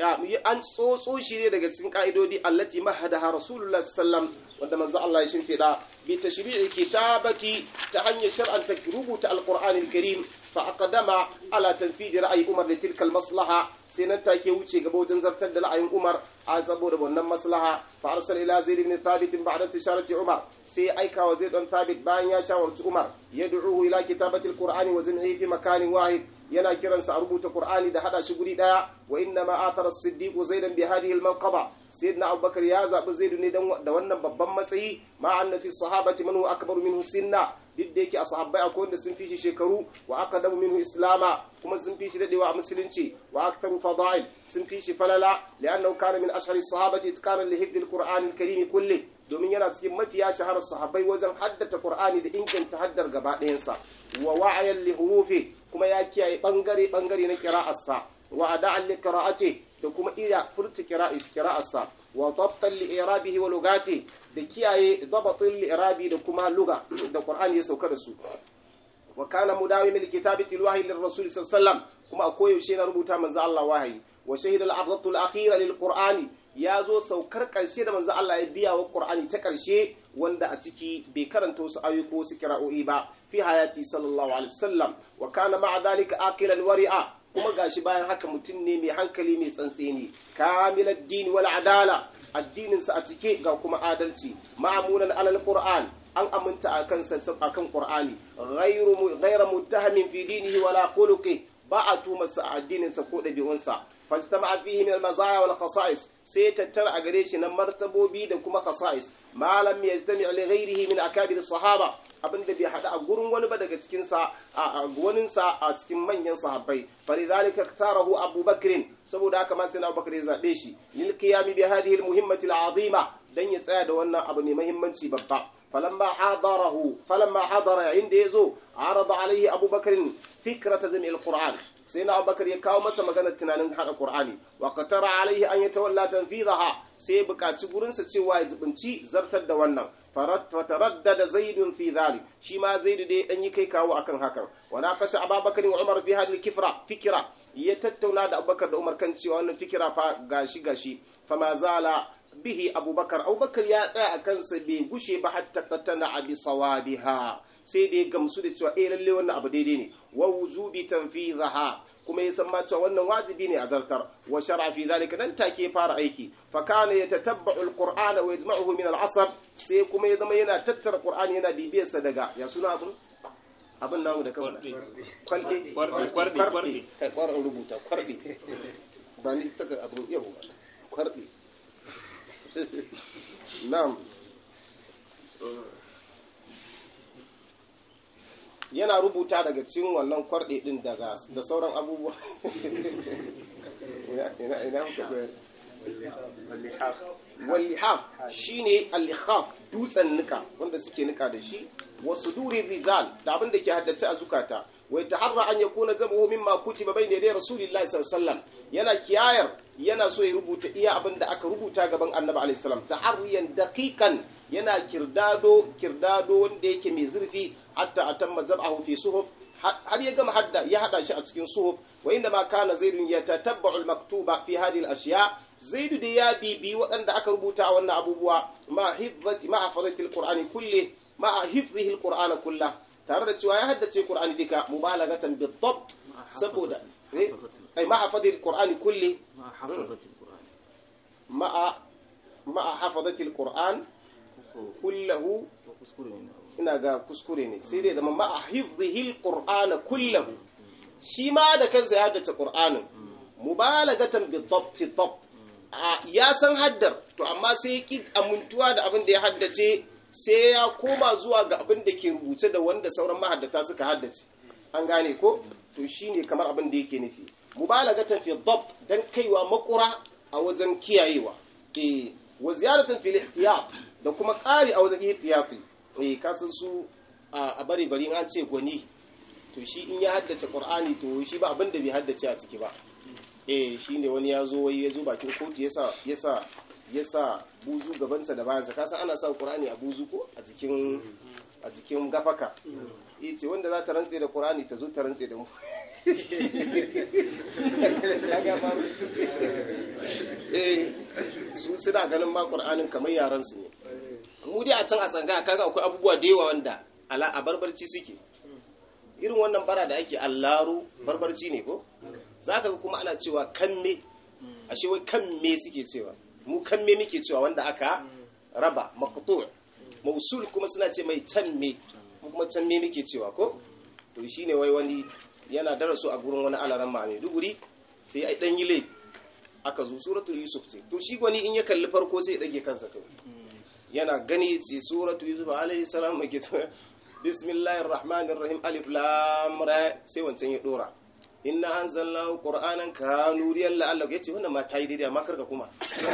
an tsotso shi ne daga cikin ka'idodi allati mahadaha rasulullah sallallahu wanda manzon Allah ya shimfida bi tashri'i kitabati ta hanyar shar'anta rubuta alqur'ani alkarim fa aqdama ala tanfidi ra'ayi umar da tilkal maslaha sai nan take wuce gaba wajen zartar da ra'ayin umar a saboda wannan maslaha fa arsal ila zaid ibn thabit ba'da tisharati umar sai aika wa zaid ibn thabit bayan ya shawarci umar yad'uhu ila kitabati alqur'ani wa zam'ihi fi makanin wahid yana kiransa a rubuta qur'ani da hada shi guri daya wa inna ma athara as-siddiq zaidan bi hadhihi al-manqaba sayyidina abubakar ya zabi zaid ne da wannan babban matsayi ma anna fi sahabati man huwa akbaru minhu sinna duk da yake a sahabbai akwai wanda sun fi shi shekaru wa aqdamu minhu islama kuma sun fi shi dadewa a musulunci wa aktharu fadail sun fi shi falala li'annahu kana min ashhari sahabati itqanan li hifdhi al-qur'an al-karim kulli domin yana cikin mafiya shaharar sahabbai wajen haddata qur'ani da inganta haddar gaba ɗayansa wa wa'ayan li hurufi kuma ya kiyaye bangare bangare na qira'arsa wa ada'an li qira'ati da kuma iya furta qira'is qira'arsa wa dabtan li i'rabihi wa lugati da kiyaye dabatin li i'rabi da kuma luga da qur'ani ya sauka da su wa kana mudawim li kitabati alwahyi lir rasul sallallahu alaihi wasallam kuma a koyaushe yana rubuta manzo Allah wahayi wa shahida al-ardatu al-akhira lil qur'ani ya zo saukar karshe da manzo Allah ya biya wa qur'ani ta karshe wanda a ciki bai karanta wasu ayoyi ko wasu kira'o'i ba fi hayati sallallahu alaihi wasallam wa kana ma'a dhalika aqilan wari'a kuma gashi bayan haka mutum ne mai hankali mai tsantseni kamilad din wal adala addininsa a cike ga kuma adalci ma'amunan alal qur'an an aminta akan akan qur'ani ghayru ghayra muttahamin fi dinihi wala khuluqi ba a tuma sa addininsa ko dabi'unsa fastama fihi min al-mazaya wal khasa'is sai tattara a gare shi na martabobi da kuma khasa'is malam yastami' li ghayrihi min akabir sahaba abin da bai hada a gurin wani ba daga cikin sa a gwanin sa a cikin manyan sahabbai falidhalika tarahu Abu Bakr saboda haka ma sai Abu Bakr ya zabe shi lil qiyam bi hadhihi al-muhimmati al-azima dan ya tsaya da wannan abu mai muhimmanci babba فلما حضره فلما حضر عند يزو عرض عليه أبو بكر فكرة جمع القرآن سيدنا أبو بكر يكاو مسا مغانا تنانين هذا القرآن وقتر عليه أن يتولى تنفيذها سيبقى تقولن ستشوى يزبنشي زرت الدوانا فتردد زيد في ذلك شما زيد دي أن يكي كاو أكن هكا وناقش أبا بكر وعمر في هذه الكفرة فكرة يتتونا دا أبو بكر دا عمر كان شوى فكرة فغاشي غاشي فما زال bihi abubakar abubakar ya tsaya a kansa bai gushe ba hatta katana abi sawabiha sai da ya gamsu da cewa eh lalle wannan abu daidai ne wa wujubi tanfizaha kuma ya san ma cewa wannan wajibi ne a zartar wa shar'a fi zalika nan take fara aiki fa kana yatatabba'u alqur'ana wa yajma'uhu min al'asr sai kuma ya zama yana tattara qur'ani yana bibiyar sa daga ya suna abun abin namu da kawai kwalde Kwarɗe, kwarɗe, kwarɗe. kai kwarin rubuta kwarɗe ba ni saka abin yau kwarɗe Na'am. Yana rubuta daga cikin wannan kwarɗe ɗin daga da sauran abubuwa. Ina ina muka koyar. Wallihaf shi ne allihaf dutsen nika wanda suke nika da shi wasu duri rizal da abin da ke haddace a zukata wai ta harra an ya kuna zama mimma kutiba bai ne dai rasulillahi sallallahu alaihi wasallam yana kiyayar yana so ya rubuta iya abin da aka rubuta gaban annabi alaihi salam tahriyan daqiqan yana kirdado kirdado wanda yake mai zurfi hatta atamma zab'ahu fi suhuf har ya gama hadda ya hada shi a cikin suhuf wa inda ma kana zaidun yatatabba'u al-maktuba fi hadhihi al-ashya zaidu da ya bibi waɗanda aka rubuta a wannan abubuwa ma hifzati ma hafazati al-qur'ani kulli ma hifzihi al-qur'ana kullah tare da cewa ya haddace qur'ani duka mubalagatan bid-dabt saboda أي مع حفظ القرآن كله مع حفظة القرآن مع مع حفظة القرآن كله وكسكري منه ina ga kuskure ne sai dai zama ma'a hifdhihi alqur'ana kullahu shi ma da kansa ya haddace qur'anin mubalagatan bi dhabt fi dhabt ya san haddar to amma sai ya ki amintuwa da abin da ya haddace sai ya koma zuwa ga abin da ke rubuce da wanda sauran mahaddata suka haddace an gane ko to shine kamar abin da yake nufi mubalagatan fi dhabt dan kaiwa makura a wajen kiyayewa eh wa ziyaratan fil ihtiyat da kuma ƙari a wajen ihtiyati eh kasan su a bari bari an ce gwani to shi in ya haddace qur'ani to shi ba abin da bai haddace a ciki ba eh shine wani ya zo wai ya zo bakin kotu yasa yasa yasa buzu gabansa da bayansa kasan ana sa qur'ani a buzu ko a jikin a jikin gafaka yace wanda za ta rantse da qur'ani ta zo ta rantse da mu eh su suna ganin ma qur'anin kamar yaran su ne mu dai a can a tsanga kaga akwai abubuwa da yawa wanda ala a barbarci suke irin wannan bara da ake allaru barbarci ne ko zaka ga kuma ana cewa kamme ashe wai kamme suke cewa mu kamme muke cewa wanda aka raba maqtu' mausul kuma suna ce mai canme mu kuma canme muke cewa ko to shine wai wani yana darasu a gurin wani alaran ma mai duguri sai ai dan yi laifi aka zo suratul yusuf ce to shi gwani in ya kalli farko sai ya dage kansa kawai yana gani sai suratu yusuf alaihi salam ake ta bismillahir rahmanir rahim alif lam ra sai wancan ya dora inna anzalnahu qur'anan kanuriyan la'allahu yace wannan ma tayi daidai amma karka kuma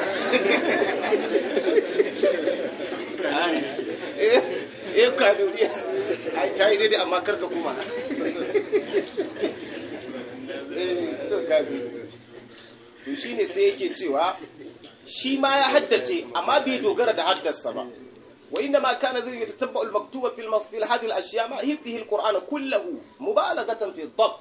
eh eh kanuriya ai tayi daidai amma karka kuma eh to kaji to shine sai yake cewa shi ma ya haddace amma bai dogara da haddasa ba وإنما كان زي يتتبع المكتوب في المص في هذه الأشياء ما هذه القرآن كله مبالغة في الضبط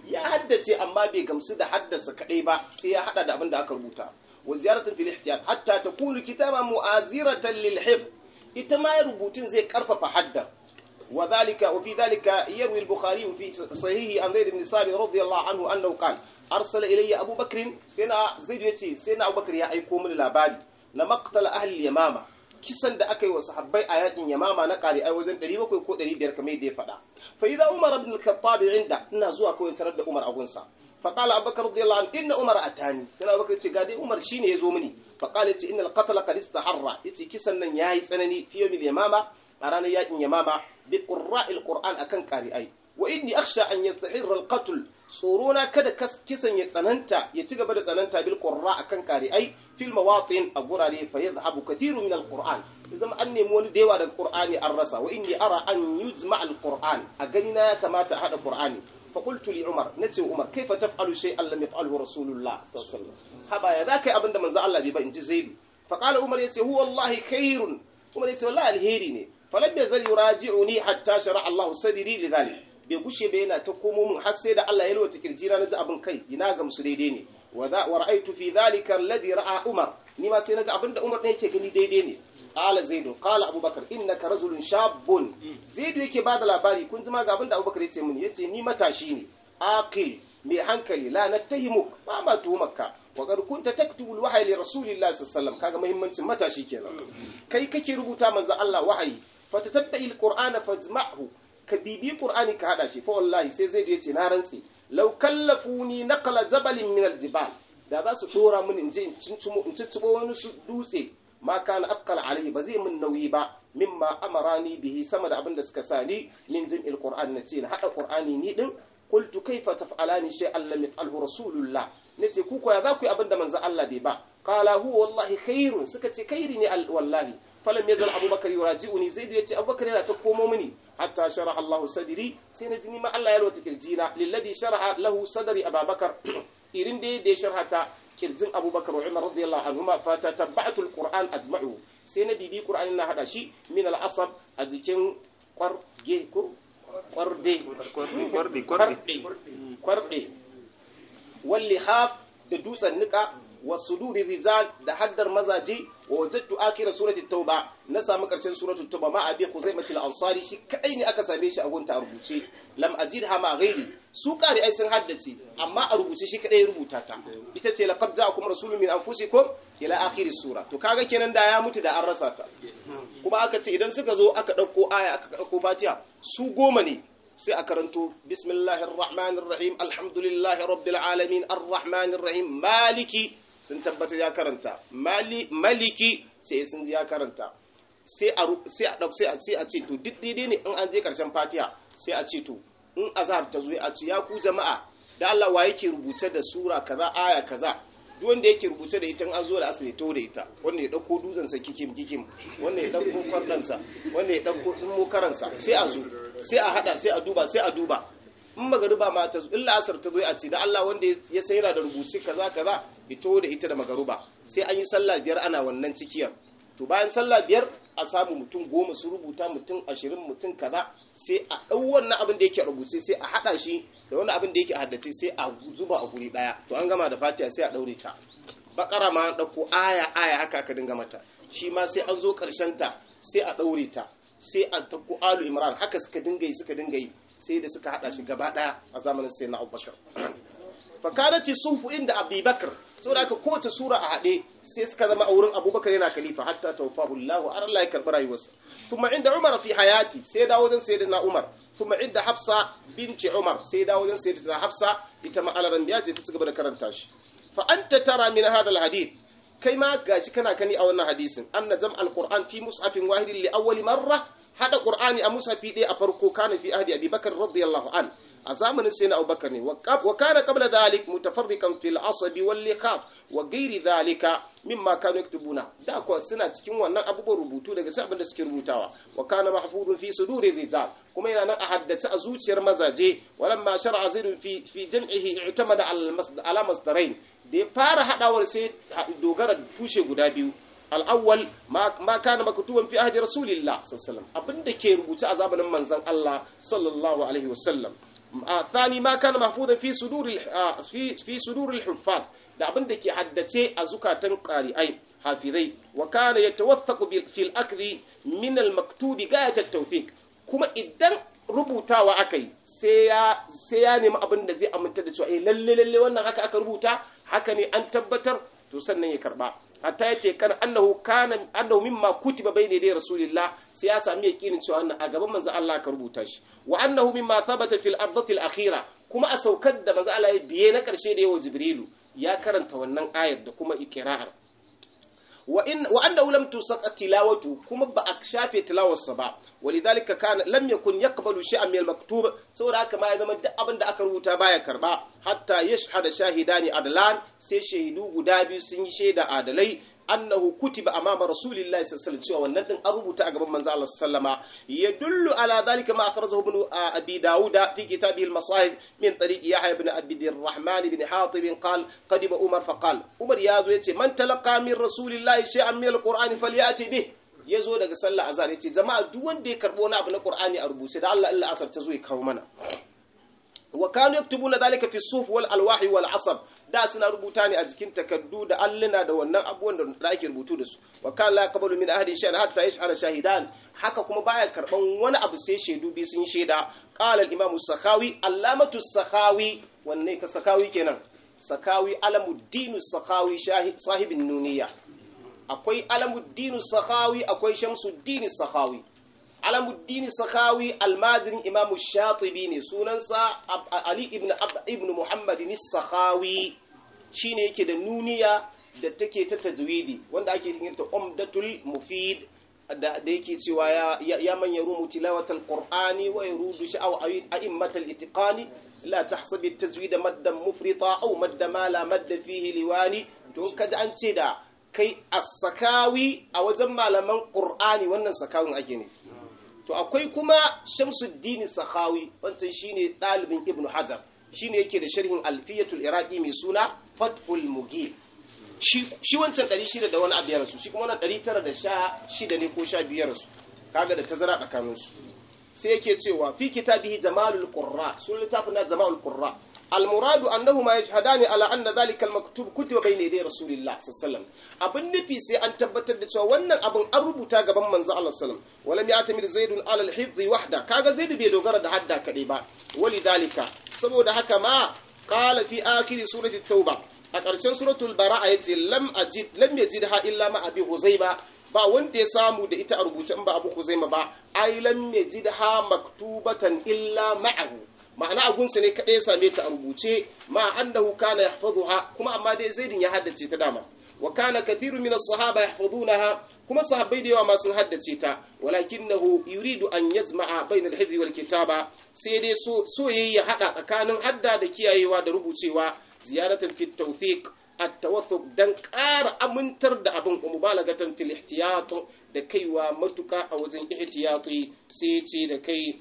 ya haddace amma bai gamsu da haddasa kadai ba sai ya hada da abin da aka rubuta wa ziyaratun fil ihtiyat hatta takunu kitaba mu'aziratan lil hifz ita ma rubutun zai karfafa hadda وذلك وفي ذلك يروي البخاري في صحيحه عن زيد بن ثابت رضي الله عنه انه قال ارسل الي ابو بكر سنا زيد يتي سنا ابو بكر يا ايكو من labari na maqtal ahli yamama kisan da aka yi wa sahabbai a yakin yamama na kare ai wajen 700 ko 500 kamar yadda ya faɗa fa idza umar ibn al-khattab inda ina zuwa kawai sanar da umar agunsa fa qala abubakar radiyallahu anhu inna umar atani sai abubakar ce ga dai umar shine yazo mini fa qala yace innal qatl qad istaharra yace kisan nan yayi tsanani fi yawmil yamama a ranar yakin yamama bi qurra'il qur'an akan qari'ai wa inni akhsha an yastahirra al-qatl tsorona kada kisan ya tsananta ya ci gaba da tsananta bil qurra akan qari'ai fil mawatin a gurare fa yadhhabu kathiru min al-qur'an idan an nemi wani da yawa daga qur'ani an rasa wa inni ara an yujma al-qur'an a gani na ya kamata a hada qur'ani fa qultu li umar nace umar kaifa taf'alu shay'an lam yaf'alhu rasulullah sallallahu alaihi wasallam haba ya zakai abinda manzo Allah bai ba inji zaidu fa qala umar yace huwa wallahi khairun umar yace wallahi alheri ne falam yazal yuraji'uni hatta shara Allah sadri lidhalik bai gushe ba yana ta komo mun har sai da Allah ya lwata kirjina na ji abin kai ina gamsu daidai ne wa ra'aytu fi dhalika alladhi ra'a Umar ni ma sai naga abin da Umar ɗin yake gani daidai ne qala zaidu qala abubakar innaka rajulun shabun zaidu yake bada labari kun ji ma ga abin da abubakar yace mun yace ni matashi ne aqil mai hankali la nattahimuk ba ma tuhumarka wa qad kunta taktubu alwahyi li rasulillahi sallallahu alaihi wasallam kaga muhimmancin matashi kenan kai kake rubuta manzo Allah wahayi fatatabai alqur'ana fajma'hu ka bibi qur'ani ka hada shi fa wallahi sai zai yace na rantsi law kallafuni naqla jabalin min aljibal da za su dora mun in je in cincumo in cincumo wani su dutse ma kana aqal alayhi ba zai mun nauyi ba mimma amarani bihi sama da abin da suka sani min jin qur'an na ce na hada qur'ani ni din qultu kaifa taf'alani shay'an lam yaf'alhu rasulullah nace ku ko ya za ku yi abin da manzo Allah bai ba qala huwa wallahi khairun suka ce khairi ne wallahi falam yazal abubakar yuraji'uni zaidu yace abubakar yana ta komo mini hatta shara'a Allah sadri sai na jini ma Allah ya lwata kirjina lilladhi shara'a lahu sadri abubakar irin da ya sharhata kirjin abubakar wa umar radiyallahu anhuma fa tatabatu alquran ajma'u sai na bibi qur'ani na hada shi min al-asab a jikin kwarge ko kwarde kwarde kwarde kwarde walli haf da dutsen nika wasuduri rizal da haddar mazaje wa wajadtu akira surati tauba na samu karshen suratu tauba ma abi khuzaimah al-ansari shi kadai ne aka same shi a gunta a rubuce lam ajidha ma ghairi su kare ai sun haddace amma a rubuce shi kadai rubuta ta ita ce laqad ja'akum rasulun min anfusikum ila akhir sura to kaga kenan da ya mutu da an rasa ta kuma aka ce idan suka zo aka dauko aya aka dauko fatiha su goma ne sai a karanto bismillahir rahmanir rahim alhamdulillahi rabbil alamin arrahmanir rahim maliki sun tabbatar ya karanta maliki sai sun ji ya karanta sai a sai a sai a sai a ce to duk daidai ne in an je karshen fatiha sai a ce to in azhar ta zo a ce ya ku jama'a da Allah wa yake rubuce da sura kaza aya kaza duk wanda yake rubuce da ita an zo da asali to da ita wanda ya dauko dutsen sa kikim kikim wanda ya dauko kwardan sa wanda ya dauko tsummo karansa sai a zo sai a hada sai a duba sai a duba in magaruba ma ta zo illa asar ta zo a ce da Allah wanda ya sai yana da rubuci kaza kaza ito da ita da magaruba sai an yi sallah biyar ana wannan cikiyar to bayan sallah biyar a samu mutum goma su rubuta mutum ashirin mutum kaza sai a ɗau wannan abin da yake rubuce sai a haɗa shi da wani abin da yake haddace sai a zuba a guri ɗaya to an gama da fatiha sai a ɗaure ta bakara ma an ɗauko aya aya haka aka dinga mata shi ma sai an zo ƙarshen ta sai a ɗaure ta sai a ɗauko alu imran haka suka dinga yi suka dinga yi sai da suka haɗa shi gaba ɗaya a zamanin sai na abubakar fakanati sufu inda abubakar saboda aka kowace sura a haɗe sai suka zama a wurin abubakar yana khalifa hatta tawfahu Allah har Allah ya karɓi rayuwarsa kuma inda Umar fi hayati sai dawo wajen sayyidina Umar kuma inda Hafsa binti Umar sai dawo wajen sayyidina Hafsa ita ma alaran biya ce ta cigaba da karanta shi fa anta tara min hada alhadith kai ma gashi kana kani a wannan hadisin anna jam alquran fi mushafin wahidin li awwali marra hada qur'ani a mushafi ɗaya a farko kana fi ahdi abubakar radiyallahu an a zamanin sai na abubakar ne wa kana qabla dhalik mutafarriqan fil asabi wal liqab wa ghairi dhalika mimma kanu yaktubuna da kuwa suna cikin wannan abubuwan rubutu daga sai abin da suke rubutawa wa kana mahfuzun fi suduri rijal kuma yana nan a haddace a zuciyar mazaje walamma shar'a zaid fi fi jam'ihi i'tamada ala masdarain da ya fara hadawar sai dogara tushe guda biyu al'awwal ma kana maktuban fi ahdi rasulillah sallallahu alaihi wasallam abinda ke rubuce a zamanin manzon Allah sallallahu alaihi wasallam thani ma kana mahfuzan fi suduri fi fi suduri al-huffaz da abin da ke haddace a zukatan qari'ai hafizai wa kana yatawaffaqu fil akli min al-maktubi gayat at-tawfiq kuma idan rubutawa aka yi sai ya sai ya nemi abin da zai aminta da cewa eh lalle lalle wannan haka aka rubuta haka ne an tabbatar to sannan ya karba hatta yace kan annahu kana annahu mimma kutiba bayna dai rasulillah sai ya sami yakinin cewa wannan a gaban manzo Allah ka rubuta shi wa annahu mimma thabata fil ardati al akhira kuma a saukar da manzo Allah ya biye na karshe da yawa jibrilu ya karanta wannan ayar da kuma ikra'ar wa in wa annahu lam tusaqat tilawatu kuma ba a shafe tilawarsa ba walidhalika kana lam yakun yaqbalu shay'an min al-maktub saboda haka ma ya zama duk abin da aka rubuta baya karba hatta yashhada shahidani adlan sai shahidu guda biyu sun yi shaida adalai annahu kutiba amama rasulillahi sallallahu alaihi wasallam cewa wannan din an rubuta a gaban manzo Allah sallama yadullu ala dhalika ma akhrajahu ibn abi dauda fi kitabihi al-masahib min tariq yahya ibn abi الرحمن بن حاطب قال قدم عمر فقال عمر يازو yace man talaqa min rasulillahi shay'an min al-qur'ani falyati bih yazo daga sallah azhar yace jama'a duk wanda ya karbo wani abu na qur'ani a rubuce da Allah Allah asar ta zo ya kawo mana wa kanu yaktubuna dhalika fi suf wal alwahi wal asab da suna rubuta ne a jikin takaddu da alluna da wannan abubuwan da ake rubutu da su wa kana la yaqbalu min ahadin shay'an hatta yashhara shahidan haka kuma baya karban wani abu sai shaidu bi sun shaida qala al imam as-sakhawi allamatu as-sakhawi wanne ka sakawi kenan sakawi alamuddin as-sakhawi sahibin nuniya akwai alamuddin as-sakhawi akwai shamsuddin as-sakhawi alamuddin sakawi almajirin imamu shatibi ne sunansa ali ibn ibn muhammadin sakawi shine yake da nuniya da take ta tajwidi wanda ake yin ta umdatul mufid da yake cewa ya ya man yarumu tilawatal qur'ani wa yarudu sha'aw a'immatal itiqani la tahsabi at-tajwid maddan mufrita aw madda ma la madda fihi liwani to kaji an ce da kai as-sakawi a wajen malaman qur'ani wannan sakawin ake ne to akwai kuma shamsuddin sakhawi wancan shine ɗalibin ibnu hajar shine yake da sharhin alfiyatul iraqi mai suna fathul mugib shi shi wancan 600 da wani abu ya rasu shi kuma wannan 916 ne ko 15 ya rasu kaga da tazara tsakanin su sai yake cewa fi kitabihi jamalul qurra sun littafin na jamalul qurra المراد أنهما يشهدان على أن ذلك المكتوب كتب بين يدي رسول الله صلى الله عليه وسلم abin nufi sai an tabbatar da cewa wannan abin an rubuta gaban manzo Allah sallam walam ya'tamir zaidun ala al-hifz wahda kaga zaid bai dogara da hadda kadai ba walidhalika saboda haka ma qala fi akhir surati tauba a ƙarshen suratul bara'a yace lam ajid lam yajidha illa ma abi huzaiba ba wanda ya samu da ita a rubuce in ba abu huzaima ba ai lam yajidha maktubatan illa ma'ahu ma'ana agunsa ne kaɗai ya same ta a rubuce ma annahu kana yahfazuha kuma amma dai zaidin ya haddace ta dama wa kana kathirun min as-sahaba yahfazunaha kuma sahabbai da yawa ma sun haddace ta walakinahu yuridu an yazma'a bayna al-hifzi wal kitaba sai dai so so yayi ya hada tsakanin hadda da kiyayewa da rubucewa ziyaratan fit tawthiq at-tawathuq dan ƙara amintar da abin mubalagatan fil ihtiyat da kaiwa matuka a wajen ihtiyati sai ce da kai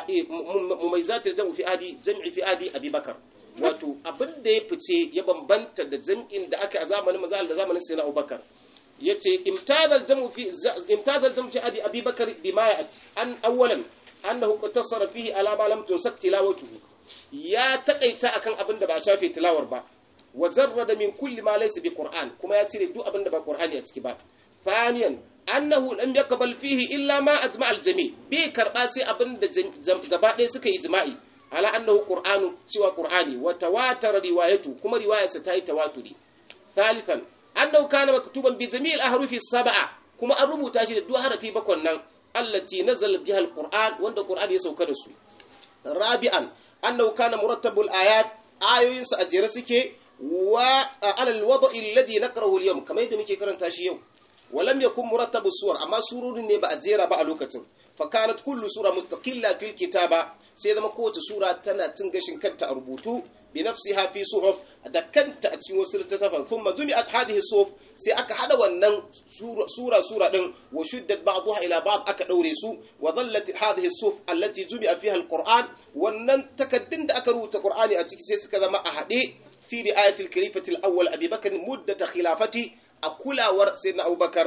mumaizat jam'u fi adi jam'i fi adi abubakar wato abin da ya fice ya bambanta da jam'in da aka a zamanin manzo da zamanin sayyidina abubakar yace imtazal jam'u fi imtazal jam'u fi adi abubakar bima ya'ti an awwalan annahu qatasara fihi ala ma lam tunsak tilawatuhu ya takaita akan abin da ba shafe tilawar ba wa zarrada min kulli ma laysa bi qur'an kuma ya cire duk abin da ba qur'ani a ciki ba ثانيا annahu lam yaqbal fihi illa ma ajma al jami bai karba sai abin da gaba ɗaya suka ijma'i ala annahu qur'anu cewa qur'ani wa tawatar riwayatu kuma riwayarsa ta yi tawaturi thalithan annahu kana maktuban bi jami'il ahrufi sab'a kuma an rubuta shi da duk harafi bakon nan allati nazala biha al qur'an wanda qur'ani ya sauka da su rabi'an annahu kana murattabul ayat ayoyinsa a jere suke wa ala al wada'i alladhi naqrahu al yawm kamar yadda muke karanta shi yau ولم يكن مرتب السور اما سورون ne ba a jera ba a lokacin fa kanat kullu sura mustaqilla fil kitaba sai zama kowace sura tana cin gashin kanta a rubutu bi nafsiha fi suhuf da kanta a cikin wasu littattafan thumma jumi'at hadhihi suhuf sai aka hada wannan sura sura din wa shuddat ba'daha ila ba'd aka daure su wa dhallat hadhihi suhuf allati jumi'a fiha alquran wannan takaddun da aka rubuta qur'ani a ciki sai suka zama a hade fi ri'ayatil khalifatil awwal abi bakr muddat khilafati a kulawar sayyidina abubakar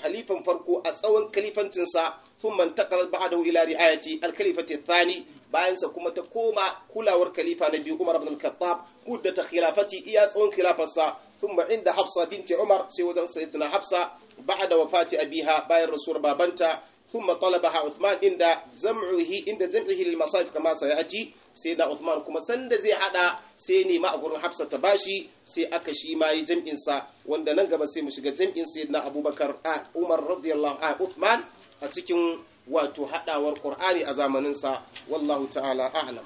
halifan farko a tsawon kalifancinsa sun man taqal ba'dahu ila ri'ayati al-khalifati thani bayan sa kuma ta koma kulawar khalifa na biyu Umar ibn al-Khattab muddata khilafati iya tsawon khilafarsa thumma inda Hafsa binti Umar sai wajen sayyidatuna Hafsa ba'da wafati abiha bayan rasuwar babanta ثم طلبها عثمان عند جمعه عند جمعه للمصائف كما سياتي سيدنا عثمان kuma sanda zai hada sai ne ma a gurin Hafsa ta bashi sai aka shi ma yi jam'in sa wanda nan gaba sai mu shiga jam'in sayyidina Abubakar a Umar radiyallahu anhu Uthman a cikin wato hadawar Qur'ani a zamanin sa wallahu ta'ala a'lam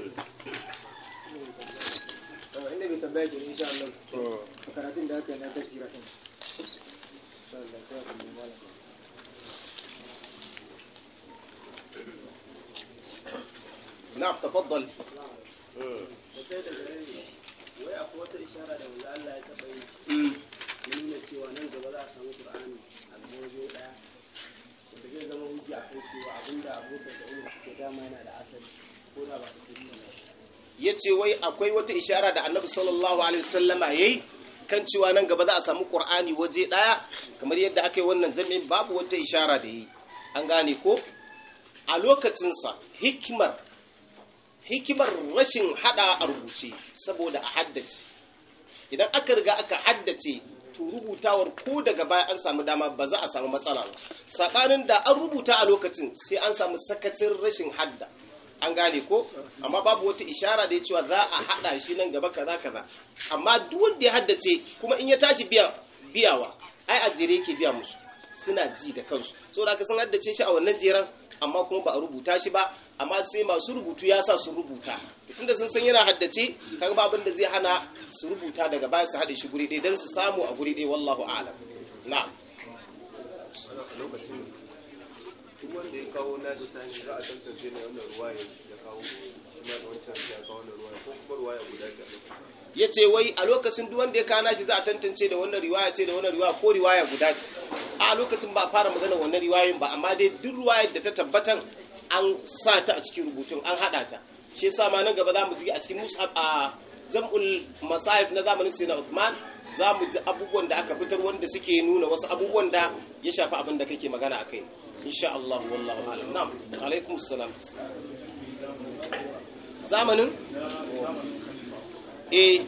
inda bai tambaya ke insha Allah karatun da aka yi na tafsira din insha Allah sai ka nemi malam na'am tafaddal wai akwai wata ishara da wanda Allah ya taɓa yi ya nuna cewa nan gaba za a samu Qur'ani a waje ɗaya wanda zai zama hujja a kan cewa abinda abokan da umar suke dama yana da asali ko da ba ta sirri ba ya ce wai akwai wata ishara da annabi sallallahu alaihi wasallama ya yi kan cewa nan gaba za a samu ƙur'ani waje ɗaya kamar yadda aka yi wannan jami'in babu wata ishara da yi an gane ko a lokacinsa hikimar hikimar rashin hada a rubuce saboda a haddace idan aka riga aka haddace to rubutawar ko daga baya an samu dama ba za a samu matsala ba saɓanin da an rubuta a lokacin sai an samu sakacin rashin hadda an gane ko amma babu wata ishara da ya cewa za a hada shi nan gaba kaza kaza amma duk wanda ya haddace kuma in ya tashi biya biyawa ai a jere yake biya musu suna ji da kansu saboda haka sun haddace shi a wannan jeran amma kuma ba a rubuta shi ba amma sai masu rubutu ya sa su rubuta tunda sun san yana haddace kan ba abin da zai hana su rubuta daga baya su haɗe shi guri ɗaya don su samu a guri ɗaya wallahu a'lam na'am lokacin duk wanda ya kawo na da sani za a tantance ne wannan ruwa ya kawo kuma da wancan ya kawo wannan ruwa ko kuma ruwa ya guda ce a lokacin ya ce wai a lokacin duk wanda ya kana shi za a tantance da wannan riwaya ce da wannan riwaya ko riwaya guda ce a lokacin ba a fara magana wannan riwayoyin ba amma dai duk riwayar da ta tabbatan an sa ta a cikin rubutun an hada ta shi yasa ma nan gaba za mu ji a cikin mus'ab a zam'ul masahib na zamanin sayyidina Uthman za mu ji abubuwan da aka fitar wanda suke nuna wasu abubuwan da ya shafi abin da kake magana akai insha Allah wallahu a'lam na'am alaikum assalam zamanin eh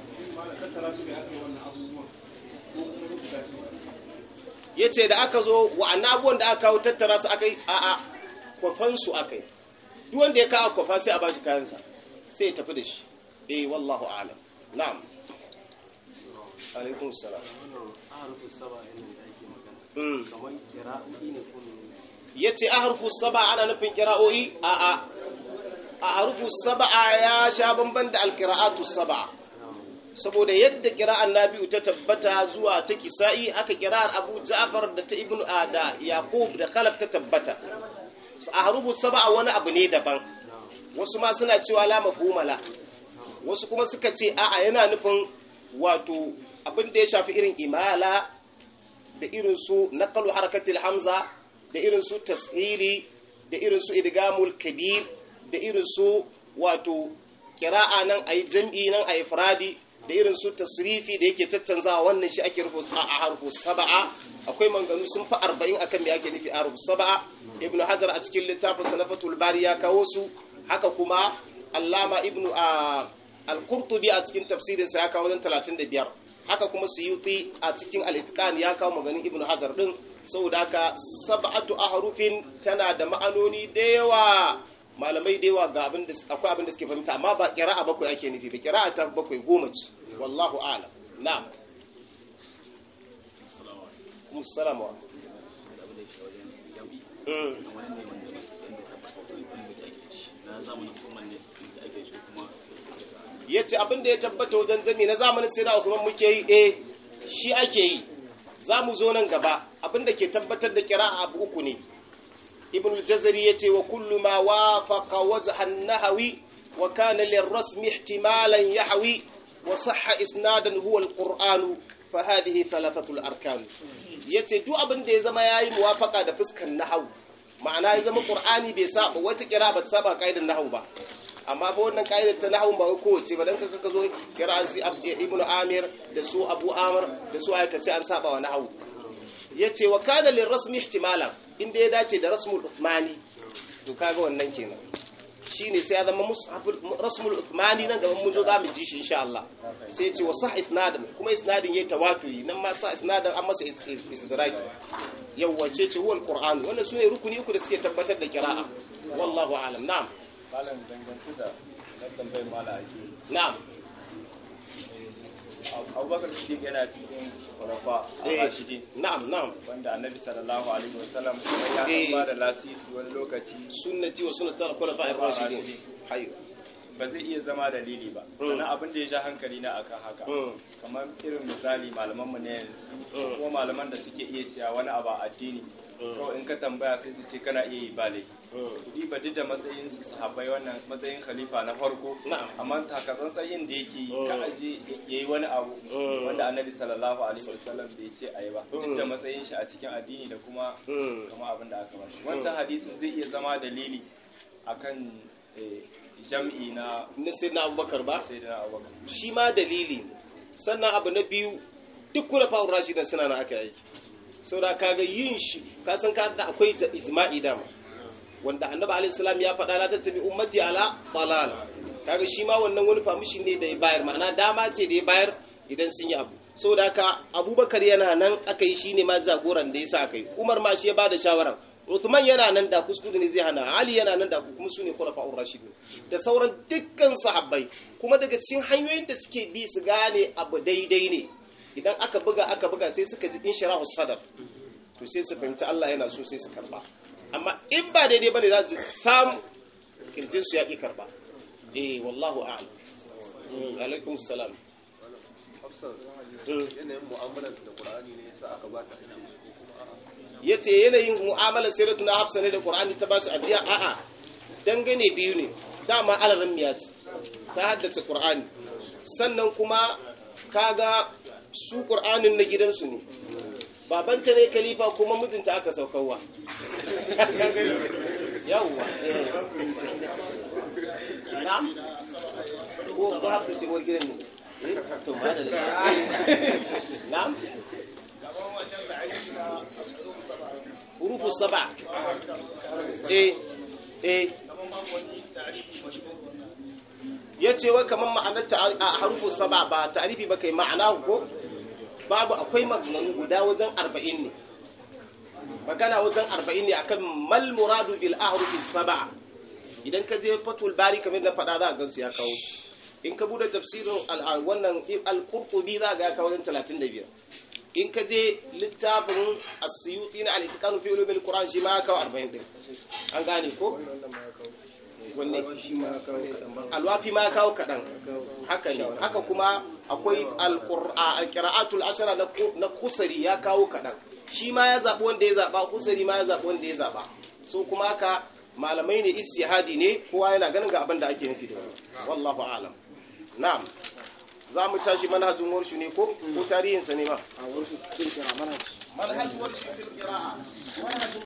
ya ce da aka zo wa'annan abubuwan da aka kawo tattara su aka yi a a kwafansu aka yi duk wanda ya kawo kwafa sai a bashi kayansa sai ya tafi da shi eh wallahu alam na'am alaikun salam wannan aharufin saba yana da ake magana Mm. kamar kira'o'i ne ko ne ya ce a harfu saba ana nufin kira'o'i a a a harfu saba ya sha bamban da alkira'atu saba saboda yadda kira'an nabi'u ta tabbata zuwa ta kisa'i haka kira'ar abu ja'far da ta ibnu a da yaqub da khalaf ta tabbata a harubu sab'a wani abu ne daban wasu ma suna cewa la mafhumala wasu kuma suka ce a'a yana nufin wato abin da ya shafi irin imala da irin su naqalu harakatil hamza da irin su tashili da irin su idgamul kabir da irin su wato kira'a nan ayi jam'i nan ayi ifradi da irin su tasrifi da yake caccanzawa wannan shi ake rufu a harfu sab'a akwai manganu sun fi arba'in akan me ake nufi a harfu sab'a ibnu hajar a cikin littafin sanafatul bari ya kawo su haka kuma allama ibnu a al-qurtubi a cikin tafsirinsa ya kawo wajen 35 haka kuma suyuti a cikin al-itqan ya kawo maganin ibnu hajar din saboda haka sab'atu ahrufin tana da ma'anoni da yawa malamai da yawa ga abin da akwai abin da suke fahimta amma ba qira'a bakwai ake nufi ba qira'a ta bakwai goma ce wallahu a'lam na'am kuma salamu wa Mm. ya ce abin da ya tabbata wajen zami na zamanin sai na kuma muke yi eh shi ake yi za mu zo nan gaba abin da ke tabbatar da kira abu uku ne ibn al-jazari ya ce wa kullu ma wafaqa wajhan nahawi wa kana lirrasmi ihtimalan yahwi wa sahha isnadan huwa al-qur'an fa hadhihi thalathatu al-arkan yace duk abin da ya zama yayi muwafaqa da fuskan nahawu ma'ana ya zama qur'ani bai saba wata kira ba ta saba kaidan nahawu ba amma fa wannan ka'idar ta nahawun ba wai kowace ba dan kaka ka zo kira si ibnu amir da su abu amr da su aka ce an saba wa nahawu yace wa kana lil rasmi ihtimala inda ya dace da rasmul uthmani to kaga wannan kenan shine sai ya zama mushaful rasmul uthmani nan gaban mun zo za mu ji shi insha Allah sai yace wa sah isnadin kuma isnadin yayi tawaturi nan ma sa isnadin an masa istidrak yawa ce ce huwa alquran wannan sune rukuni uku da suke tabbatar da qira'a wallahu a'lam na'am malam dangance da na tambayar mala ake na'am abubakar siddiq yana cikin kwarafa a eh rashidi na'am na'am wanda annabi sallallahu alaihi wasallam ya Eh. kan ba da lasisi wani lokaci sunnati wa sunnatul khulafa'ir rashidin hayy ba zai iya zama dalili ba Mm. sannan abin da ya ja hankali na akan haka Mm. kamar irin misali malaman mu ne yanzu Mm. ko malaman da suke iya cewa wani abu a addini Mm. to in ka tambaya sai su ce kana iya yi ba laifi Mm. kudi ba duk da matsayin su sahabbai wannan matsayin khalifa na farko Na'am. amma takatsan tsayin da yake yi Mm. ka aje yayi wani abu Mm. wanda annabi sallallahu alaihi wasallam bai ce ayi ba duk da Mm. matsayin shi a cikin addini da kuma Mm. kama abin da aka bashi wancan hadisin zai iya zama dalili akan eh, jam'i na na sayyidina abubakar ba sayyidina abubakar shi ma dalili ne sannan abu na biyu duk kula fa'ur rashidan suna na aka aiki saboda kaga yin shi ka san ka da akwai ta- ijma'i dama wanda annabi alaihi salam ya faɗa la tattabi ummati ala dalal kaga shi ma wannan wani famishin ne da ya bayar ma'ana dama ce da ya bayar idan sun yi abu saboda haka abubakar yana nan aka yi shine ma jagoran da yasa aka yi umar ma shi ya bada shawaran Uthman yana nan da kuskure ne zai hana Ali yana nan da kuma su ne khulafa'ur rashidun da sauran dukkan sahabbai kuma daga cikin hanyoyin da suke bi su gane abu daidai ne idan aka buga aka buga sai suka ji inshirahu sadar to sai su fahimci Allah yana so sai su karba amma in ba daidai bane za su samu kirjin su ya ki karba eh wallahu a'lam Mm, alaikum salam hafsa Mm. yanayin mu'amalar da qur'ani ne yasa aka ba ta ake shi ko kuma a'a yace yanayin mu'amalar siratu na hafsa ne da qur'ani ta ba su ajiya a'a dangane biyu ne dama alaran miya ce ta haddace qur'ani sannan kuma kaga su qur'anin na gidansu ne babanta ne khalifa kuma mijinta aka saukarwa yawwa na'am ko ko hafsa ce uwar gidan ne Eh, to madalla na'am hurufu saba eh eh ya ce wai kamar ma'anar ta a harufu saba ba ta'arifi ba kai ma'ana ko babu akwai maganganu guda wajen arba'in ne magana wajen arba'in ne akan mal muradu bil ahrufi saba idan ka je fatul bari kamar da faɗa za a gansu ya kawo in ka bude tafsirin al- wannan al-qurtubi za ga ya kawo wajen 35 in ka je littafin as-suyuti na al-itqan fi ulum al-quran shi ma ya kawo 40 din an gane ko wanne alwafi ma ya kawo kaɗan haka ne haka kuma akwai al-qira'atul ashara na ku- na kusari ya kawo kaɗan shi ma ya zaɓi wanda ya zaɓa kusari ma ya zaɓi wanda ya zaɓa so kuma haka malamai ne istihadi ne kowa yana ganin ga abin da ake nufi da wani wallahu a'lam na'am za mu tashi manhajin warshu ne ko ko tarihinsa ne ma a wasu kirkira manhaji manhajin warshu fil qira'a